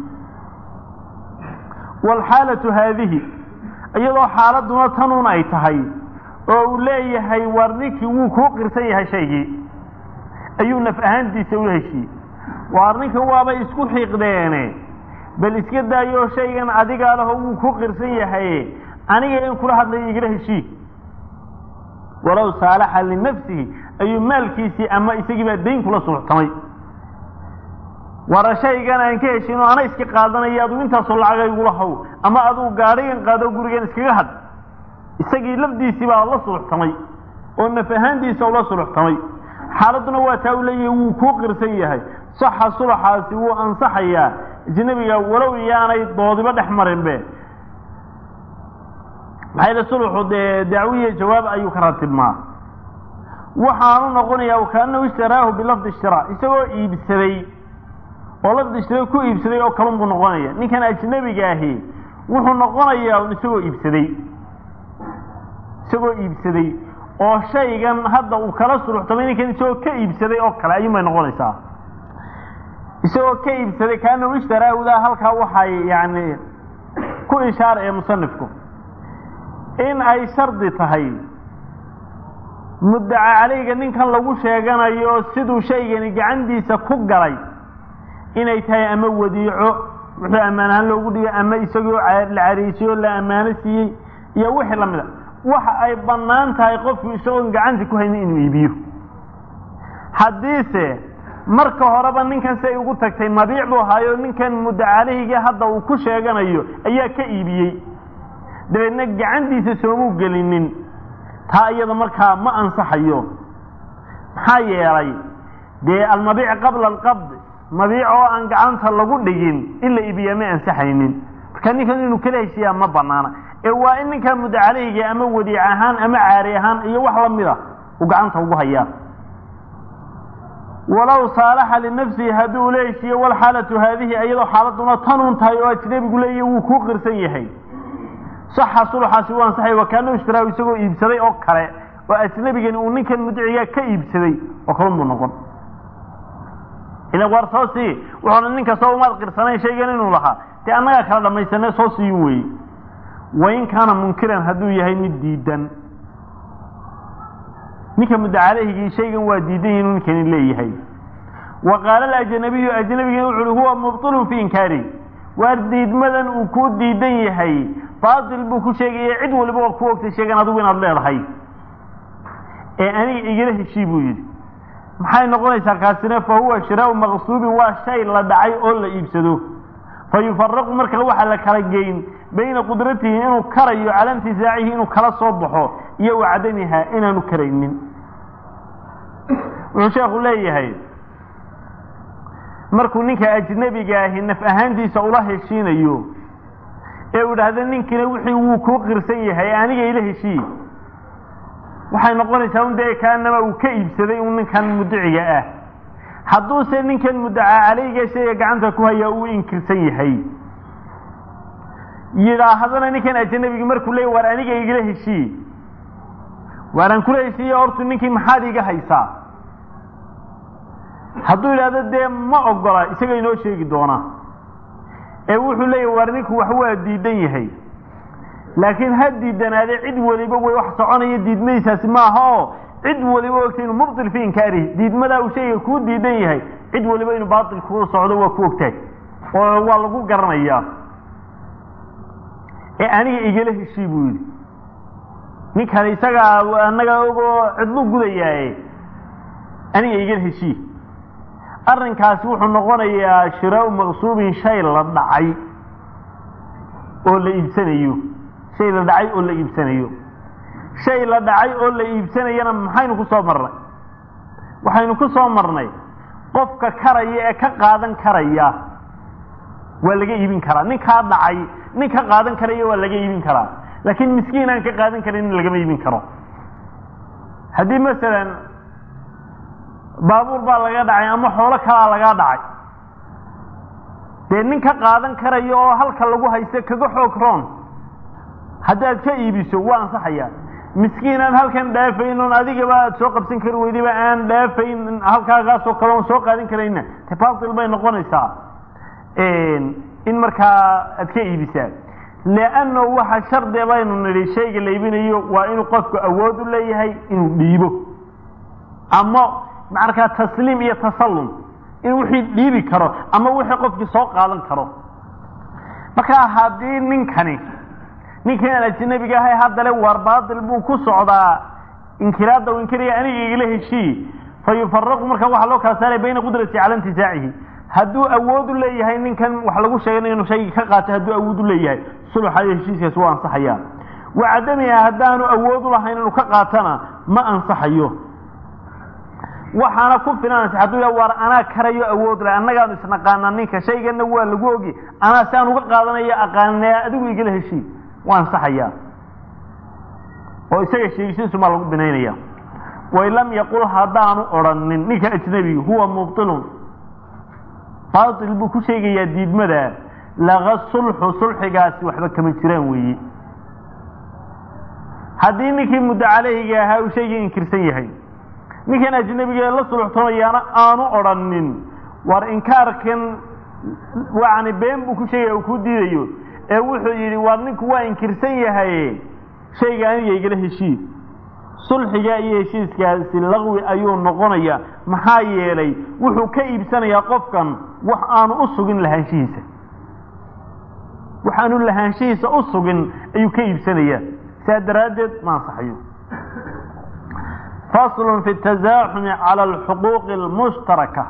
waalxaalatu haadihi iyadoo xaaladuna tanuun ay tahay oo uu leeyahay war ninkii wuu kuu qirsan yahay shaygii ayuu naf ahaantiisa ula heshiiyey waar ninkan waabay isku xiiqdeene bal iska daayo shaygan adigaa laho wuu ku qirsan yahay aniga in kula hadlaya igala heshii walow saalaxa linafsihi ayuu maalkiisii ama isagii baa dayn kula suluxtamay wara shaygan aan ka heshin oo ana iska qaadanaya aduu intaasoo lacaga igula haw ama aduu gaadhigan qaado gurigan iskaga had isagii lafdiisii baa la suluxtamay oo naf ahaantiisa ula suluxtamay xaaladuna waa taa u leeyahay wuu kuu qirsan yahay saxa sulaxaasi wuu ansaxayaa ajnabiga walow iyaanay doodiba dhex marinbe maxaa yidhi sulxu dee dacwiya jawaab ayuu ka ratibmaa waxaanu noqonayaa kaanahu ishtaraahu bilafdi ishtiraa isagoo iibsaday oo lafdi ishtira ku iibsaday oo kalun buu noqonaya ninkan ajnabiga ahi wuxuu noqonayaa isagoo iibsaday isagoo iibsaday oo shaygan hadda uu kala suluxtamay ninkan isagoo ka iibsaday oo kale ayuun bay noqonaysaa isagoo ka iibsaday kaanahu ishtaraahudaa halkaa waxay yani ku ishaara ee musanifku in ay shardi tahay muddaca calayga ninkan lagu sheeganayo siduu shaygani gacantiisa ku galay inay tahay ama wadiico wuxuu ammaan ahaan loogu dhigay ama isagoo la cariisiyoo la ammaano siiyey iyo wixii lamid a waxa ay bannaan tahay qofku isagoon gacanta ku haynin inuu iibiyo haddiise marka horeba ninkan si ay ugu tagtay mabiic buu ahaayo ninkan muddacalayhiga hadda uu ku sheeganayo ayaa ka iibiyey dabeedna gacantiisa soomuu gelinin taa iyada markaa ma ansaxayo maxaa yeelay dee almabiic qabla alqabd mabiic oo aan gacanta lagu dhigin in la iibiyaa ma ansaxaynin marka ninkan inuu kala heshiiyaa ma banaana ee waa in ninkaa muddo caleyhiga ama wadiic ahaan ama caari ahaan iyo wax la mida uu gacanta ugu hayaa walow saalaxa linafsihi hadduu ula heshiiyo walxaalatu haadihi iyadoo xaaladuna tanuun tahay oo ajnabigu leeyahy wuu kuu qirsan yahay saxa sulxaasi u ansaxay wakaana ishtiraahu isagoo iibsaday oo kale oo ajnabigani uu ninkan mudicigaa ka iibsaday oo kalun buu noqon idan war soo sii wuxuuna nin kastoo umaad qirsanayn shaygan inuu lahaa dee annagaa kala dhammaysanee soo siiyin weeye wain kaana munkiran hadduu yahay mid diidan ninka muddo caleyhigii shaygan waa diidan yahi inuu ninkani leeyahay wa qaala alajnabiyu ajnabigina wuxu uhi huwa mubtilun fii inkaari waar diidmadan uu kuu diidan yahay baatil buu ku sheegaya cid waliba oo ku ogtay sheegan adigu inaad leedahay ee aniga igala heshii buu yidhi maxay noqonaysaa kaasina fa huwa shiraau maqsuubin waa shay la dhacay oo la iibsado fa yufaraqu marka waxaa la kala geyn bayna qudratihi inuu karayo cala intisaacihi inuu kala soo baxo iyo wa cadamiha inaanu karaynin wuxuu sheekhu leeyahay markuu ninka ajnabiga ahi naf ahaantiisa ula heshiinayo ee uu idhaahda ninkina wixii wuu kuu qirsan yahay aniga ila heshii waxay noqonaysaa un dee kaanama uu ka iibsaday un ninkan mudiciga ah hadduuse ninkan muddacaa caleyga shayga gacanta ku hayaa uu inkirsan yahay yidhaahdana ninkan ajnabigi markuu leey waar aniga igala heshii waaraan kula heshiiye hortu ninkii maxaad iga haysaa hadduu yidhahdo dee ma ogola isaga inoo sheegi doonaa ee wuxuu leeyahy waar ninku wax waa diidan yahay laakiin ha diidanaade cid waliba way wax soconaya diidmadiisaasi maaha oo cid waliba ogtay inuu mubtil fi inkaarihi diidmadaa uu shayga kuu diidan yahay cid waliba inuu baatil kuu socdo waa ku ogtahay oo waa lagu garanayaa ee aniga igala heshii buu yidhi ninkan isagaa annaga ogoo cidlu gudayaaye aniga igala heshii arrinkaasi wuxuu noqonayaa shiraau maqsuubin shay la dhacay oo la iibsanayo shay la dhacay oo la iibsanayo shay la dhacay oo la iibsanayana maxaynu ku soo marnay waxaynu ku soo marnay qofka karaya ee ka qaadan karaya waa laga iibin karaa ninkaa dhacay nin ka qaadan karaya waa laga iibin karaa laakiin miskiin aan ka qaadan karin lagama iibin karo haddii masalan baabuur baa laga dhacay ama xoolo kalaa laga dhacay dee nin ka qaadan karayo oo halka lagu haysto kaga xoog roon haddaad ka iibiso waa ansaxayaa miskiin aan halkan dhaafayn oon adigaba aad soo qabsan kari weydiba aan dhaafayn halkaagaasoo kale oon soo qaadan karayna te batil bay noqonaysaa in markaa aad ka iibisaa leanno waxa shardi baynu nidhi shayga la iibinayo waa inuu qofku awood u leeyahay inuu dhiibo ama markaa tasliim iyo tasallum in wixii dhiibi karo ama wixii qofkii soo qaadan karo markaa haddii ninkani ninkii aan ajnabiga ahay haddale waar baatil buu ku socdaa inkiraadda u inkiraya aniga igala heshii fa yufaraqu marka waxaa loo kala saaraya bayna qudrati cala intisaacihi hadduu awood u leeyahay ninkan wax lagu sheegay inuu shaygii ka qaatay hadduu awood u leeyahay sulxa iyo heshiiskaas waa ansaxayaa wa cadamiha haddaanu awood u lahayn inuu ka qaatana ma ansaxayo waxaana ku filanaysa hadduu ya waar anaa karayo awood leh annagaanu isnaqaanaa ninka shayganna waa lagu ogi anaa si aan uga qaadanayo aqaanee adigu igala heshii waa ansaxayaa oo isaga sheegisiisu maa lagu binaynaya wain lam yaqul haddaanu odrhanin ninka ajnabigu huwa mubtilun baatil buu ku sheegayaa diidmada laga sulxu sulxigaasi waxba kama jiraan weeye haddii ninkii muddo caleyhiga ahaa uu shaygii inkirsan yahay ninkan ajnabiga la sulxtamayaana aanu odrhanin war inkaarkan yani been buu ku sheegaya uu ku diidayo ee wuxuu yidhi war ninku waa inkirsan yahay shayga aniga igala heshii sulxiga iyo heshiiskaasi laqwi ayuu noqonayaa maxaa yeelay wuxuu ka iibsanayaa qofkan wax aanu u sugin lahaanshihiisa wax aanu lahaanshihiisa u sugin ayuu ka iibsanayaa saa daraaddeed ma ansaxayo fasl fi التazaaxumi calى اlxuquuqi اlmushtaraka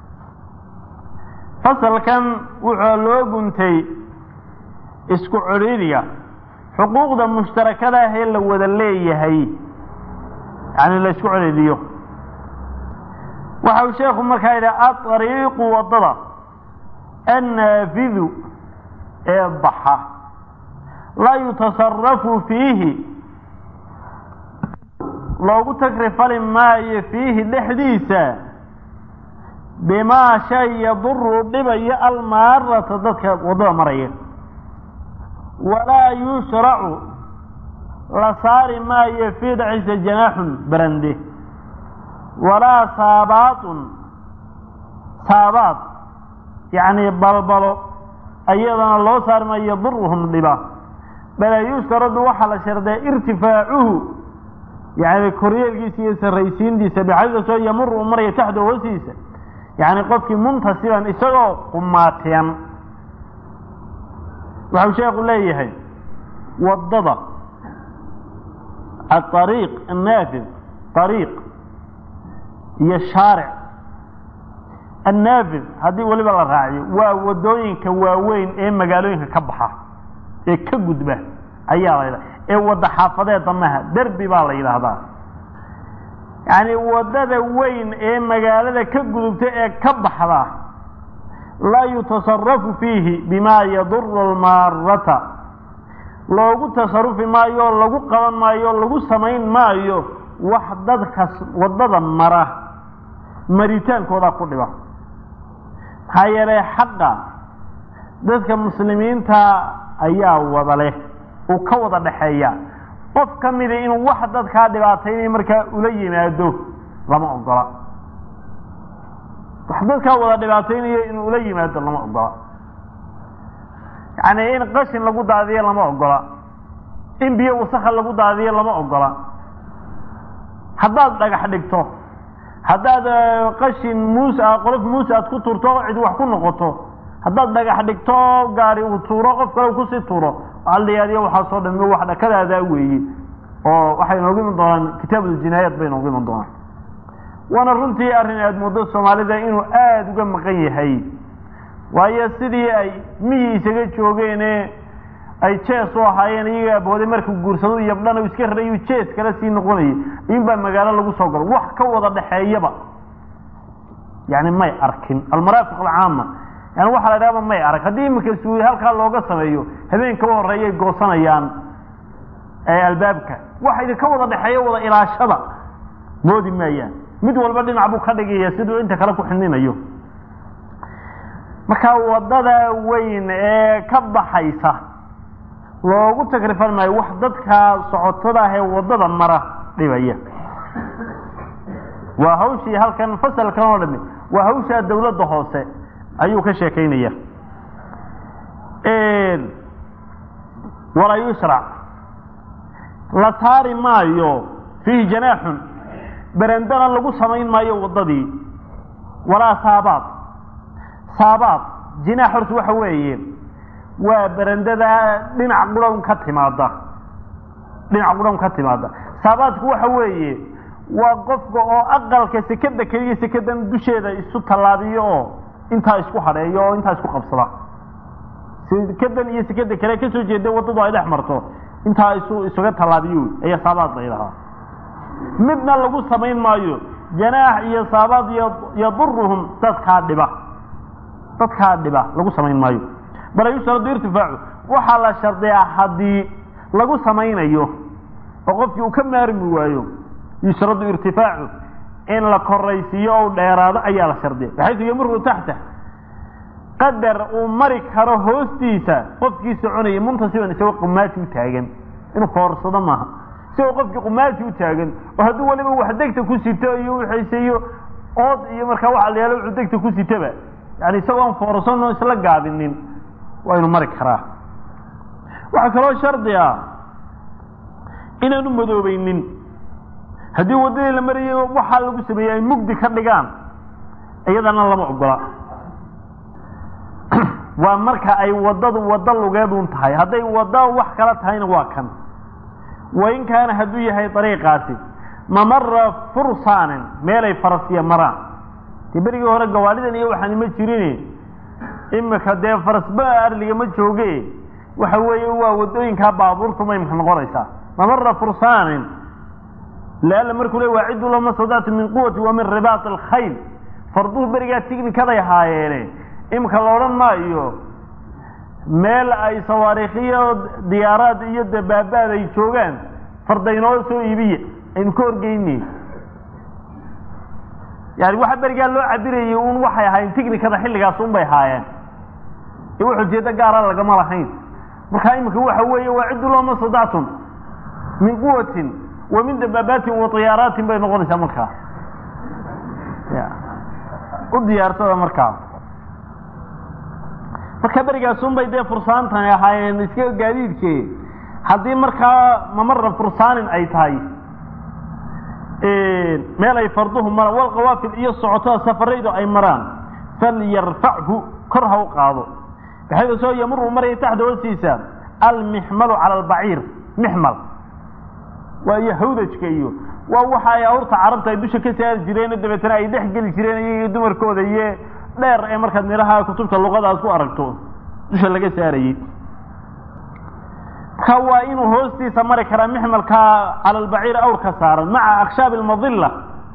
fasalkan wuxuu loo guntay isku codhiiriga xuquuqda mushtarakada ah ee la wada leeyahay yani la isku codhiiriyo waxa uu sheekhu markaa yidhi aطariiqu wadada annaafidu ee baxa laa yutasarafu fiihi loogu tagrifali maayo fiihi dhexdiisa bimaa shay yaduru dhibayo almaarata dadka waddada maraya walaa yushracu la saari maayo fii dhexdiisa janaaxun barande walaa saabaatun saabaad yacni balbalo ayadana loo saari maayo yaduruhum dhiba bal yushtaradu waxaa la shardaa irtifaacuhu yani koryeelkiisa iyo sarraysiintiisa bixadasoo yamuru u maraya taxda hoostiisa yani qofkii muntasiban isagoo qumaatiyan waxau sheekhu leeyahay waddada aariiq annaafid ariiq iyo shaaric annaafid haddii weliba la raaciyo waa waddooyinka waaweyn ee magaalooyinka ka baxa ee ka gudba ayaa la yidhaha ee wadda xaafadeeda maha derbi baa la yidhaahdaa yacni waddada weyn ee magaalada ka gudubta ee ka baxda laa yutasarafu fiihi bimaa yaduru almaarata loogu tasarufi maayo o lagu qaban maayo o lagu samayn maayo wax dadkas waddada mara maritaankooda ku dhiba maxaa yeelay xaqa dadka muslimiinta ayaa wada leh uu ka wada dhexeeya qof ka mida inuu wax dadkaa dhibaataynaya markaa ula yimaado lama ogola wax dadkaa wada dhibaataynayo inuu ula yimaado lama ogola yacni in qashin lagu daadiyo lama ogola in biyo wasakha lagu daadiyo lama ogola haddaad dhagax dhigto haddaad qashin muus a qolof muus aad ku turto cid wax ku noqoto haddaad dhagax dhigto gaari uu tuuro qof kale kusii tuuro aldiyaadiyo waxaa soo dhami wax dhakadaadaa weeye oo waxay inoogu iman doonaan kitaabuljinaayaat bay inoogu iman doonaan waana runtii arrin aada muddo soomaalida inuu aada uga maqan yahay waayo sidii ay miyi isaga joogeene ay jees u ahaayeen iyaga abooday markuu guursado yabdhana iska rarayu jees kale sii noqonayay inbaa magaalo lagu soo galo wax ka wada dhexeeyaba yani may arkin almaraafiq alcaama yani waxaa la idhahaba may arag haddii imika suuy halkaa looga sameeyo habeenkaba horeeyay goosanayaan albaabka waxa idinka wada dhexeeya wada ilaashada moodi maayaan mid walba dhinac buu ka dhigaya siduu inta kale ku xininayo marka waddada weyn ee ka baxaysa loogu tagrifan maayo wax dadka socotada ah ee waddada mara dhibaya waa hawshii halkan fasalkan oo dhami waa hawshaa dawladda hoose ayuu ka sheekaynaya walaa yushrac la saari maayo fiihi janaaxun berendana lagu samayn maayo waddadii walaa saabaad saabaad jinaax horta waxa weeye waa berendada dhinac qurhan ka timaada dhinac qurhan ka timaada saabaadku waxa weeye waa qofka oo aqalka sekada keliya sekadan dusheeda isu tallaabiyo oo intaa isku hadheeyo oo intaa isku qabsada sekadan iyo sekada kale kasoo jeeda waddadu ay dhex marto intaa isu isuga tallaabiyo ayaa saabaad la yidhahaa midna lagu samayn maayo janaax iyo saabaad yaduruhum dadkaa dhiba dadkaa dhiba lagu samayn maayo bal yushradu irtifaacu waxaa la shardiyaa haddii lagu samaynayo oo qofkii uu ka maarmi waayo yushradu irtifaacu in la koraysiiyo ou dheeraado ayaa la shardiya baxaysu yamuru taxta qadar uu mari karo hoostiisa qofkii soconaya muntasiban isagoo qumaati u taagan inuu foorsado maaha isagoo qofkii qumaati u taagan oo hadduu waliba wax degta ku sito iyo wixiiseyo ood iyo markaa waxa la yaalo wuxuu degta ku sitaba yani isagoo aan foorsanoo isla gaabinin waa inu mari karaa waxaa kaloo shardi ah inaanu madoobaynin haddii waddadii la marayay waxaa lagu sameeyey ay mugdi ka dhigaan iyadana lama ogola waa marka ay waddadu waddo lugeedun tahay hadday wadda wax kala tahayna waa kan wain kaana hadduu yahay dariiqaasi mamara fursaanin meelay farasiya maraan dee berigii hore gawaalidan iyo waxaan ima jirin imika dee farasba arliga ma jooge waxa weeye waa waddooyinkaa baabuurtu ma imka noqonaysaa mamara fursaanin laala markuu le waacidu lama stadactu min quwati wa min ribaat alkhayl farduhu berigaa tighnikaday haayeene imika la odhan maayo meel ay sawaariikhiyo diyaaraad iyo dabaabaad ay joogaan fardaynoo soo iibiya aynu ka horgeynay yani waxa berigaa loo cabirayay un waxay ahaayeen ticnikada xilligaas un bay haayeen ee wax ujeedo gaara lagama lahayn markaa iminka waxa weeye waa ciddu looma sadactum min quwatin wa min dabaabaatin wa diyaaraatin bay noqonaysaa markaa ya u diyaarsada markaa marka berigaasun bay dee fursaantani ahaayeen iska gaadiidke haddii markaa mamara fursaanin ay tahay meel ay farduhu maraan walqawaafil iyo socotada safaraydu ay maraan falyarfachu kor ha u qaado baxayda soo yamuru maraya taxta hoostiisa almixmalu cala albaciir mixmal waa iyo hawdajka iyo waa waxa ay awrta carabta ay dusha ka saari jireen dabeetana ay dhex geli jireen iyagiyo dumarkooda iyo dheer ee markaad midhaha kutubta luqadaas ku aragto dusha laga saarayey marka waa inuu hoostiisa mari karaa mixmalka cala albaciir awrka saaran maca akshaabi almadilla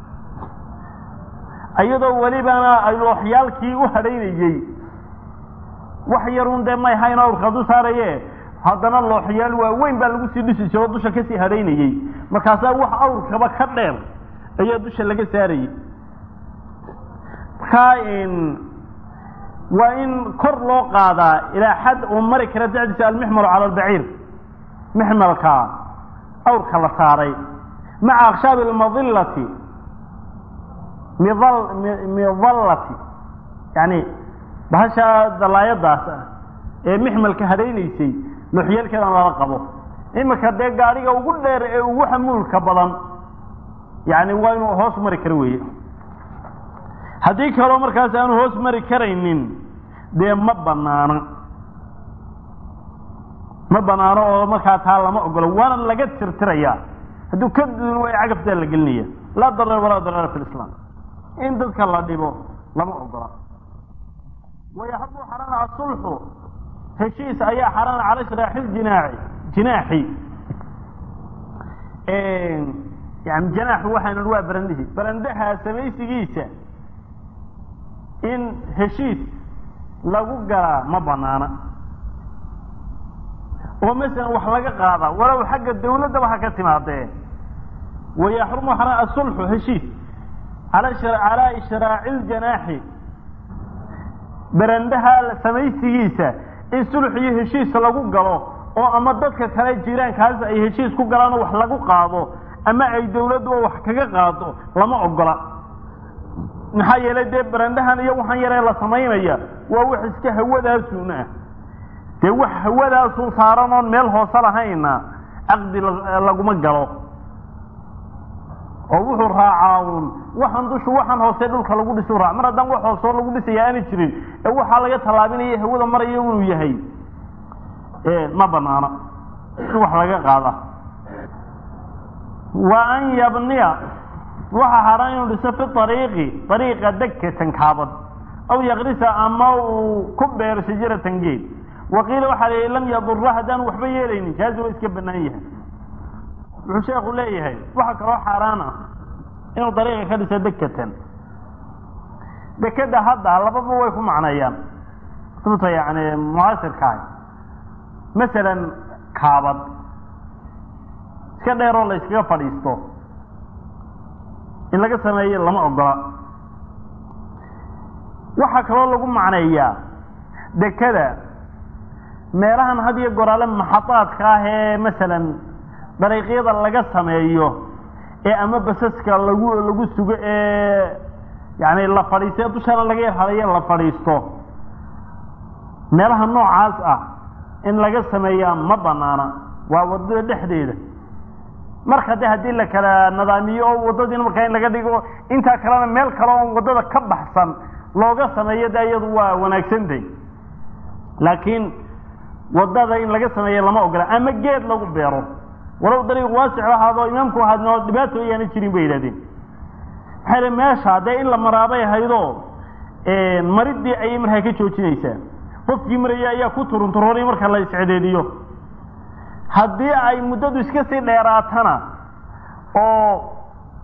iyadoo welibana ay looxyaalkii u hadhaynayey wax yarun dee may hayn awrka du saaraye haddana looxyaal waaweyn baa lagu sii dhisi jiro dusha kasii hadhaynayey markaasaa wax awrkaba ka dheer ayaa dusha laga saarayey markaa waa in kor loo qaadaa ilaa xad uu mari kara dacdiisa almixmalu cala albaciir mixmalka awrka la saaray maca akshaabi almadillati midal midallati yani bahasha dalaayadaas ah ee mixmalka hadhaynaysay looxyaalkeedan lala qabo iminka dee gaadhiga ugu dheer ee ugu xamuulka badan yani waa inuu hoos mari karo weeye haddii kaloo markaas aanu hoos mari karaynin dee ma banaano ma banaano oo markaa taa lama ogolo waana laga tirtirayaa hadduu ka duun way cagaftaa la gelinaya laa darar walaa darara fi lislaam in dadka la dhibo lama ogola wayaxabu xarana asulxu heshiis ayaa xarana cala shraaxi jinaaci jinaaxi yani janaaxu waxaan waa barandihi barandaha samaysigiisa in heshiis lagu galaa ma banaana oo masalan wax laga qaada walow xagga dawladdaba ha ka timaadee wayaxrumu xarana asulxu heshiis calaa ishraaci ljanaaxi barandaha samaysigiisa in sulx iyo heshiis lagu galo oo ama dadka kale jiraankaas ay heshiis ku galaanoo wax lagu qaado ama ay dawladduba wax kaga qaado lama ogola maxaa yeelay dee barandahan iyo waxaan yaree la samaynaya waa wax iska hawadaasun ah dee wax hawadaasun saaran oon meel hoose lahayna caqdi laguma galo oo wuxuu raacaa uun waxaan dushu waxaan hoose dhulka lagu dhisu raac mar haddaan wax hoosoo lagu dhisaya aana jirin ee waxaa laga tallaabinaya hawada maraya inuu yahay ma banaana in wax laga qaada wa an yabniya waxaa haran inuu dhiso fi ariiqi ariiqa degkatan kaabad aw yakrisa ama uu ku beero shajaratan geed waqiila waxaa la lam yadura haddaan waxba yeelaynin jaazi waa iska banaan yahay wuxuu sheekhu leeyahay waxaa kaloo xaaraan ah inuu dariiqa ka dhiso dekatan dekeda hadda lababa way ku macneeyaan kutubta yani mucaasirkaah masalan kaabad iska dheeroo la yskaga fadhiisto in laga sameeyo lama ogola waxaa kaloo lagu macneeyaa dekada meelahan had iyo goraale maxadaadka ah ee masalan dariiqyada laga sameeyo ee ama basaska lagu lagu sugo ee yani la fadhiisto dushana laga yarhadayo la fadhiisto meelaha noocaas ah in laga sameeyaa ma banaana waa wadada dhexdeeda marka de haddii la kala nadaamiyo oo waddadiina markaa in laga dhigo intaa kalena meel kale oon waddada ka baxsan looga sameeyo de iyadu waa wanaagsantay laakiin waddada in laga sameeyo lama ogola ama geed lagu beero walow dariiq waasic ahaado imaamku ahaadnoo dhibaato ayaana jirin bay yidhahdeen maxaa yidhi meesha dee in la maraabay ahaydoo maridii ayay markaa ka joojinaysaa qofkii maraya ayaa ku turunturoonay marka la iscedeediyo haddii ay muddadu iska sii dheeraatana oo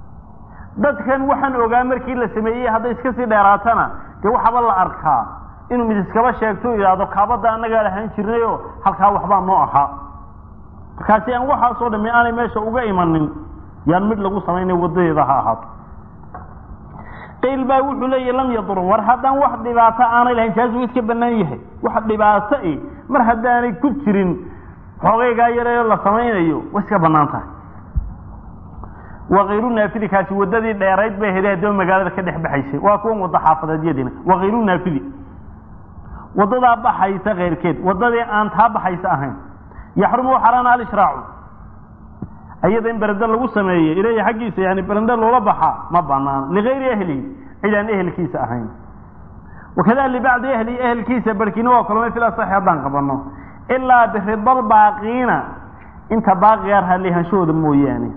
dadkan waxaan ogaa markii la sameeyey hadday iska sii dheeraatana dee waxaba la arkaa inuu mid iskaba sheegto yidhaahdo kaabadda annagaa lahaan jirnayoo halkaa waxbaa noo ahaa markaasi aan waxaasoo dhami aanay meesha uga imanin yaan mid lagu samaynay wadadeeda ha ahaato qayl baa wuxuu leeyahy lam yadur war haddaan wax dhibaato aanay lahayn jaas wuu iska banaan yahay wax dhibaato i mar haddaanay ku jirin xoogaygaa yareeyo la samaynayo way iska banaan tahay wakayru naafidi kaasi wadadii dheerayd bay ahayd haddaba magaalada ka dhex baxaysay waa kuwan wada xaafadeedyadiina wakayru naafidi wadadaa baxaysa keyrkeed wadadii aan taa baxaysa ahayn yaxrumu xaraana alshraacu ayada in berende lagu sameeyey ileyhi xaggiisa yani berende loola baxaa ma banaan ligayri ahlihi cid aan ehelkiisa ahayn wakada libacdi ahlihi ehelkiisa barkiina waa kulmay fil asaxi haddaan qabano ilaa biridal baaqiina inta baaqigaa raalihanshahooda mooyaane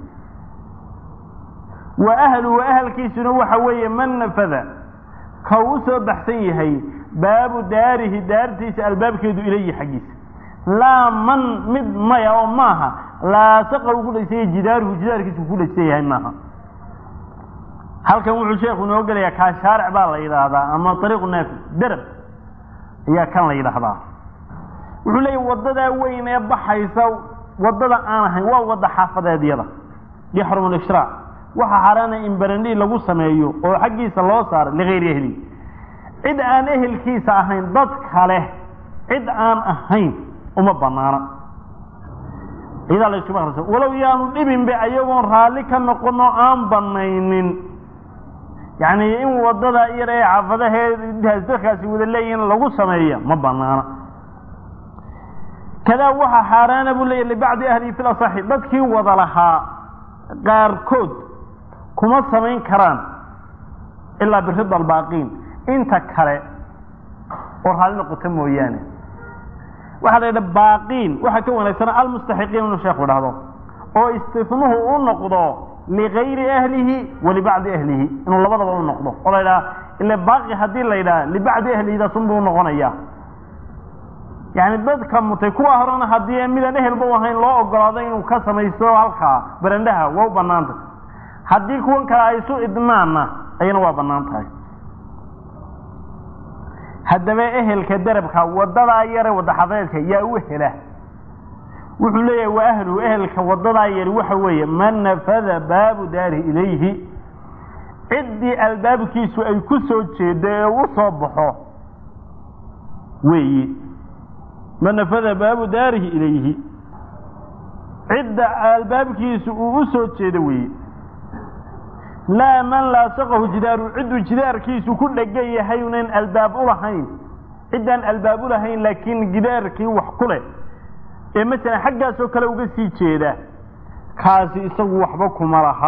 wa ahluhu ahalkiisuna waxa weeye man nafada ka u soo baxsan yahay baabu daarihi daartiisa albaabkeedu ilayhi xaggiisa laa man mid maya oo maaha laasaqa uu ku dhaysanya jidaaruhu jidaarkiisa uu ku dhaysan yahay maaha halkan wuxuu sheekhu inoo gelayaa kaa shaaric baa la yidhaahdaa ama ariiqu naafi derab ayaa kan la yidhaahdaa wuxuu leeyahy wadadaa weyn ee baxaysa wadada aan ahayn waa wada xaafadeedyada yaxrum lishraac waxa xaaraana in berendhii lagu sameeyo oo xaggiisa loo saaro ligayri ahli cid aan ehelkiisa ahayn dad kale cid aan ahayn uma banaana ciidaa la iskuma akrisa walow yaanu dhibinba ayagoon raalli ka noqono aan banaynin yacni in wadada yar ee xaafadaheedaas dadkaasi wada leeyihin lagu sameeya ma banaana kadaa waxaa xaaraana buu leeyahy libacdi ahlihi fil asaxi dadkii wada lahaa qaarkood kuma samayn karaan ilaa birida albaaqiin inta kale oo raalli noqota mooyaane waxaa la yidhaha baaqiin waxaa ka wanaagsan almustaxiqiin inuu sheekhu dhahdo oo istifnuhu u noqdo ligayri ahlihi wa libacdi ahlihi inuu labadaba u noqdo oo la yidhaha ile baaqi haddii la yidhaha libacdi ahlihidasunbuu noqonaya yani dadka mutay kuwa horena haddii midaan ehelba u ahayn loo ogolaado inuu ka samaysto halkaa barandhaha waa u banaanta haddii kuwan kale ay isu idmaanna ayana waa banaan tahay haddaba ehelka derabka wadadaa yare wadaxafadeedka yaa u hela wuxuu leeyahay waa ahluhu ehelka wadadaa yari waxa weeye man nafada baabu daarihi ilayhi ciddii albaabkiisu ay ku soo jeedo ee u soo baxo weeye man nafada baabu daarihi ilayhi cidda albaabkiisu uu u soo jeedo weeye laa man laasaqahu jidaaru cidduu jidaarkiisu ku dhegan yahay unan albaab u lahayn ciddaan albaab u lahayn laakiin gidaarkii wax ku leh ee masalan xaggaasoo kale uga sii jeeda kaasi isagu waxba kuma laha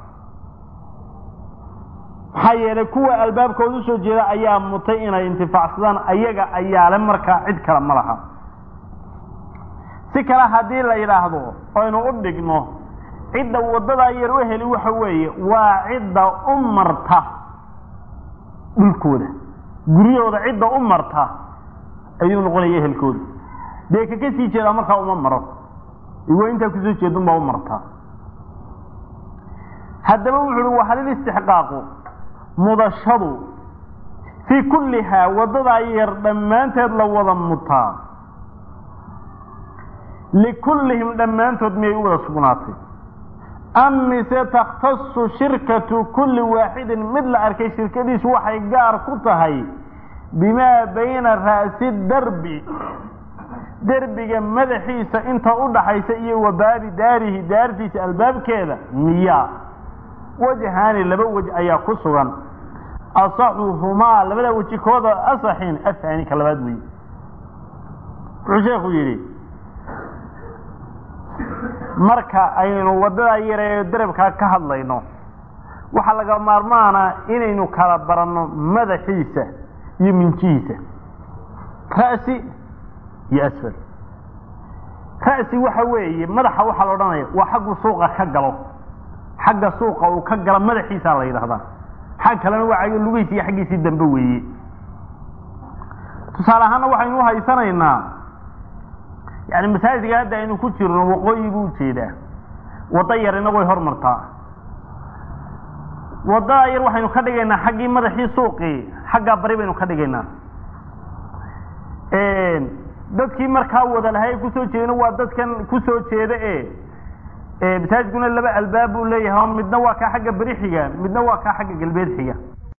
maxaa yeelay kuwa albaabkooda usoo jeeda ayaa mutay inay intifaacsadaan ayaga ayaale markaa cid kale ma laha si kale haddii la yidhaahdo aynu u dhigno cidda wadadaa yar u heli waxa weeye waa cidda u marta dhulkooda guryahooda cidda u marta ayuu noqonaya ehelkooda dee kaka sii jeedaa markaa uma maro iwa intaa kusoo jeedun baa u martaa haddaba wuxu uhi waa halil istixqaaqu mudashadu fii kullihaa wadadaa yar dhammaanteed la wada mutaa likullihim dhammaantood miyay u wada sugnaatay am mise takhtasu shirkatu kulli waaxidin mid la arkay shirkadiisu waxay gaar ku tahay bimaa bayna ra'si darbi derbiga madaxiisa inta u dhaxaysa iyo wa baabi daarihi daartiisa albaabkeeda miyaa wajhaani laba wej ayaa ku sugan asaxuhumaa labada weji kooda asaxin ahaani ka labaad weeye wuxuu sheekhu yidhi marka aynu wadada yare ee darabkaa ka hadlayno waxaa laga maarmaana inaynu kala baranno madaxiisa iyo minjihiisa ra'si iyo asfal ra'si waxa weeye madaxa waxaa la odhanaya waa xaggu suuqa ka galo xagga suuqa uu ka galo madaxiisaa la yidhahdaa xag kalena waa lugihiisi iyo xaggiisii dambe weeye tusaale ahaana waxaynu uhaysanaynaa yani masaajidka hadda aynu ku jirno waqooyi buu ujeedaa waddo yarina way hormartaa wadada yar waxaynu ka dhigaynaa xaggii madaxii suuqii xaggaa bari baynu ka dhigaynaa dadkii markaa wada lahay kusoo jeedin waa dadkan kusoo jeeda e masaajidkuna laba albaab buu leeyahay midna waa kaa xagga beri xiga midna waa kaa xagga galbeed xiga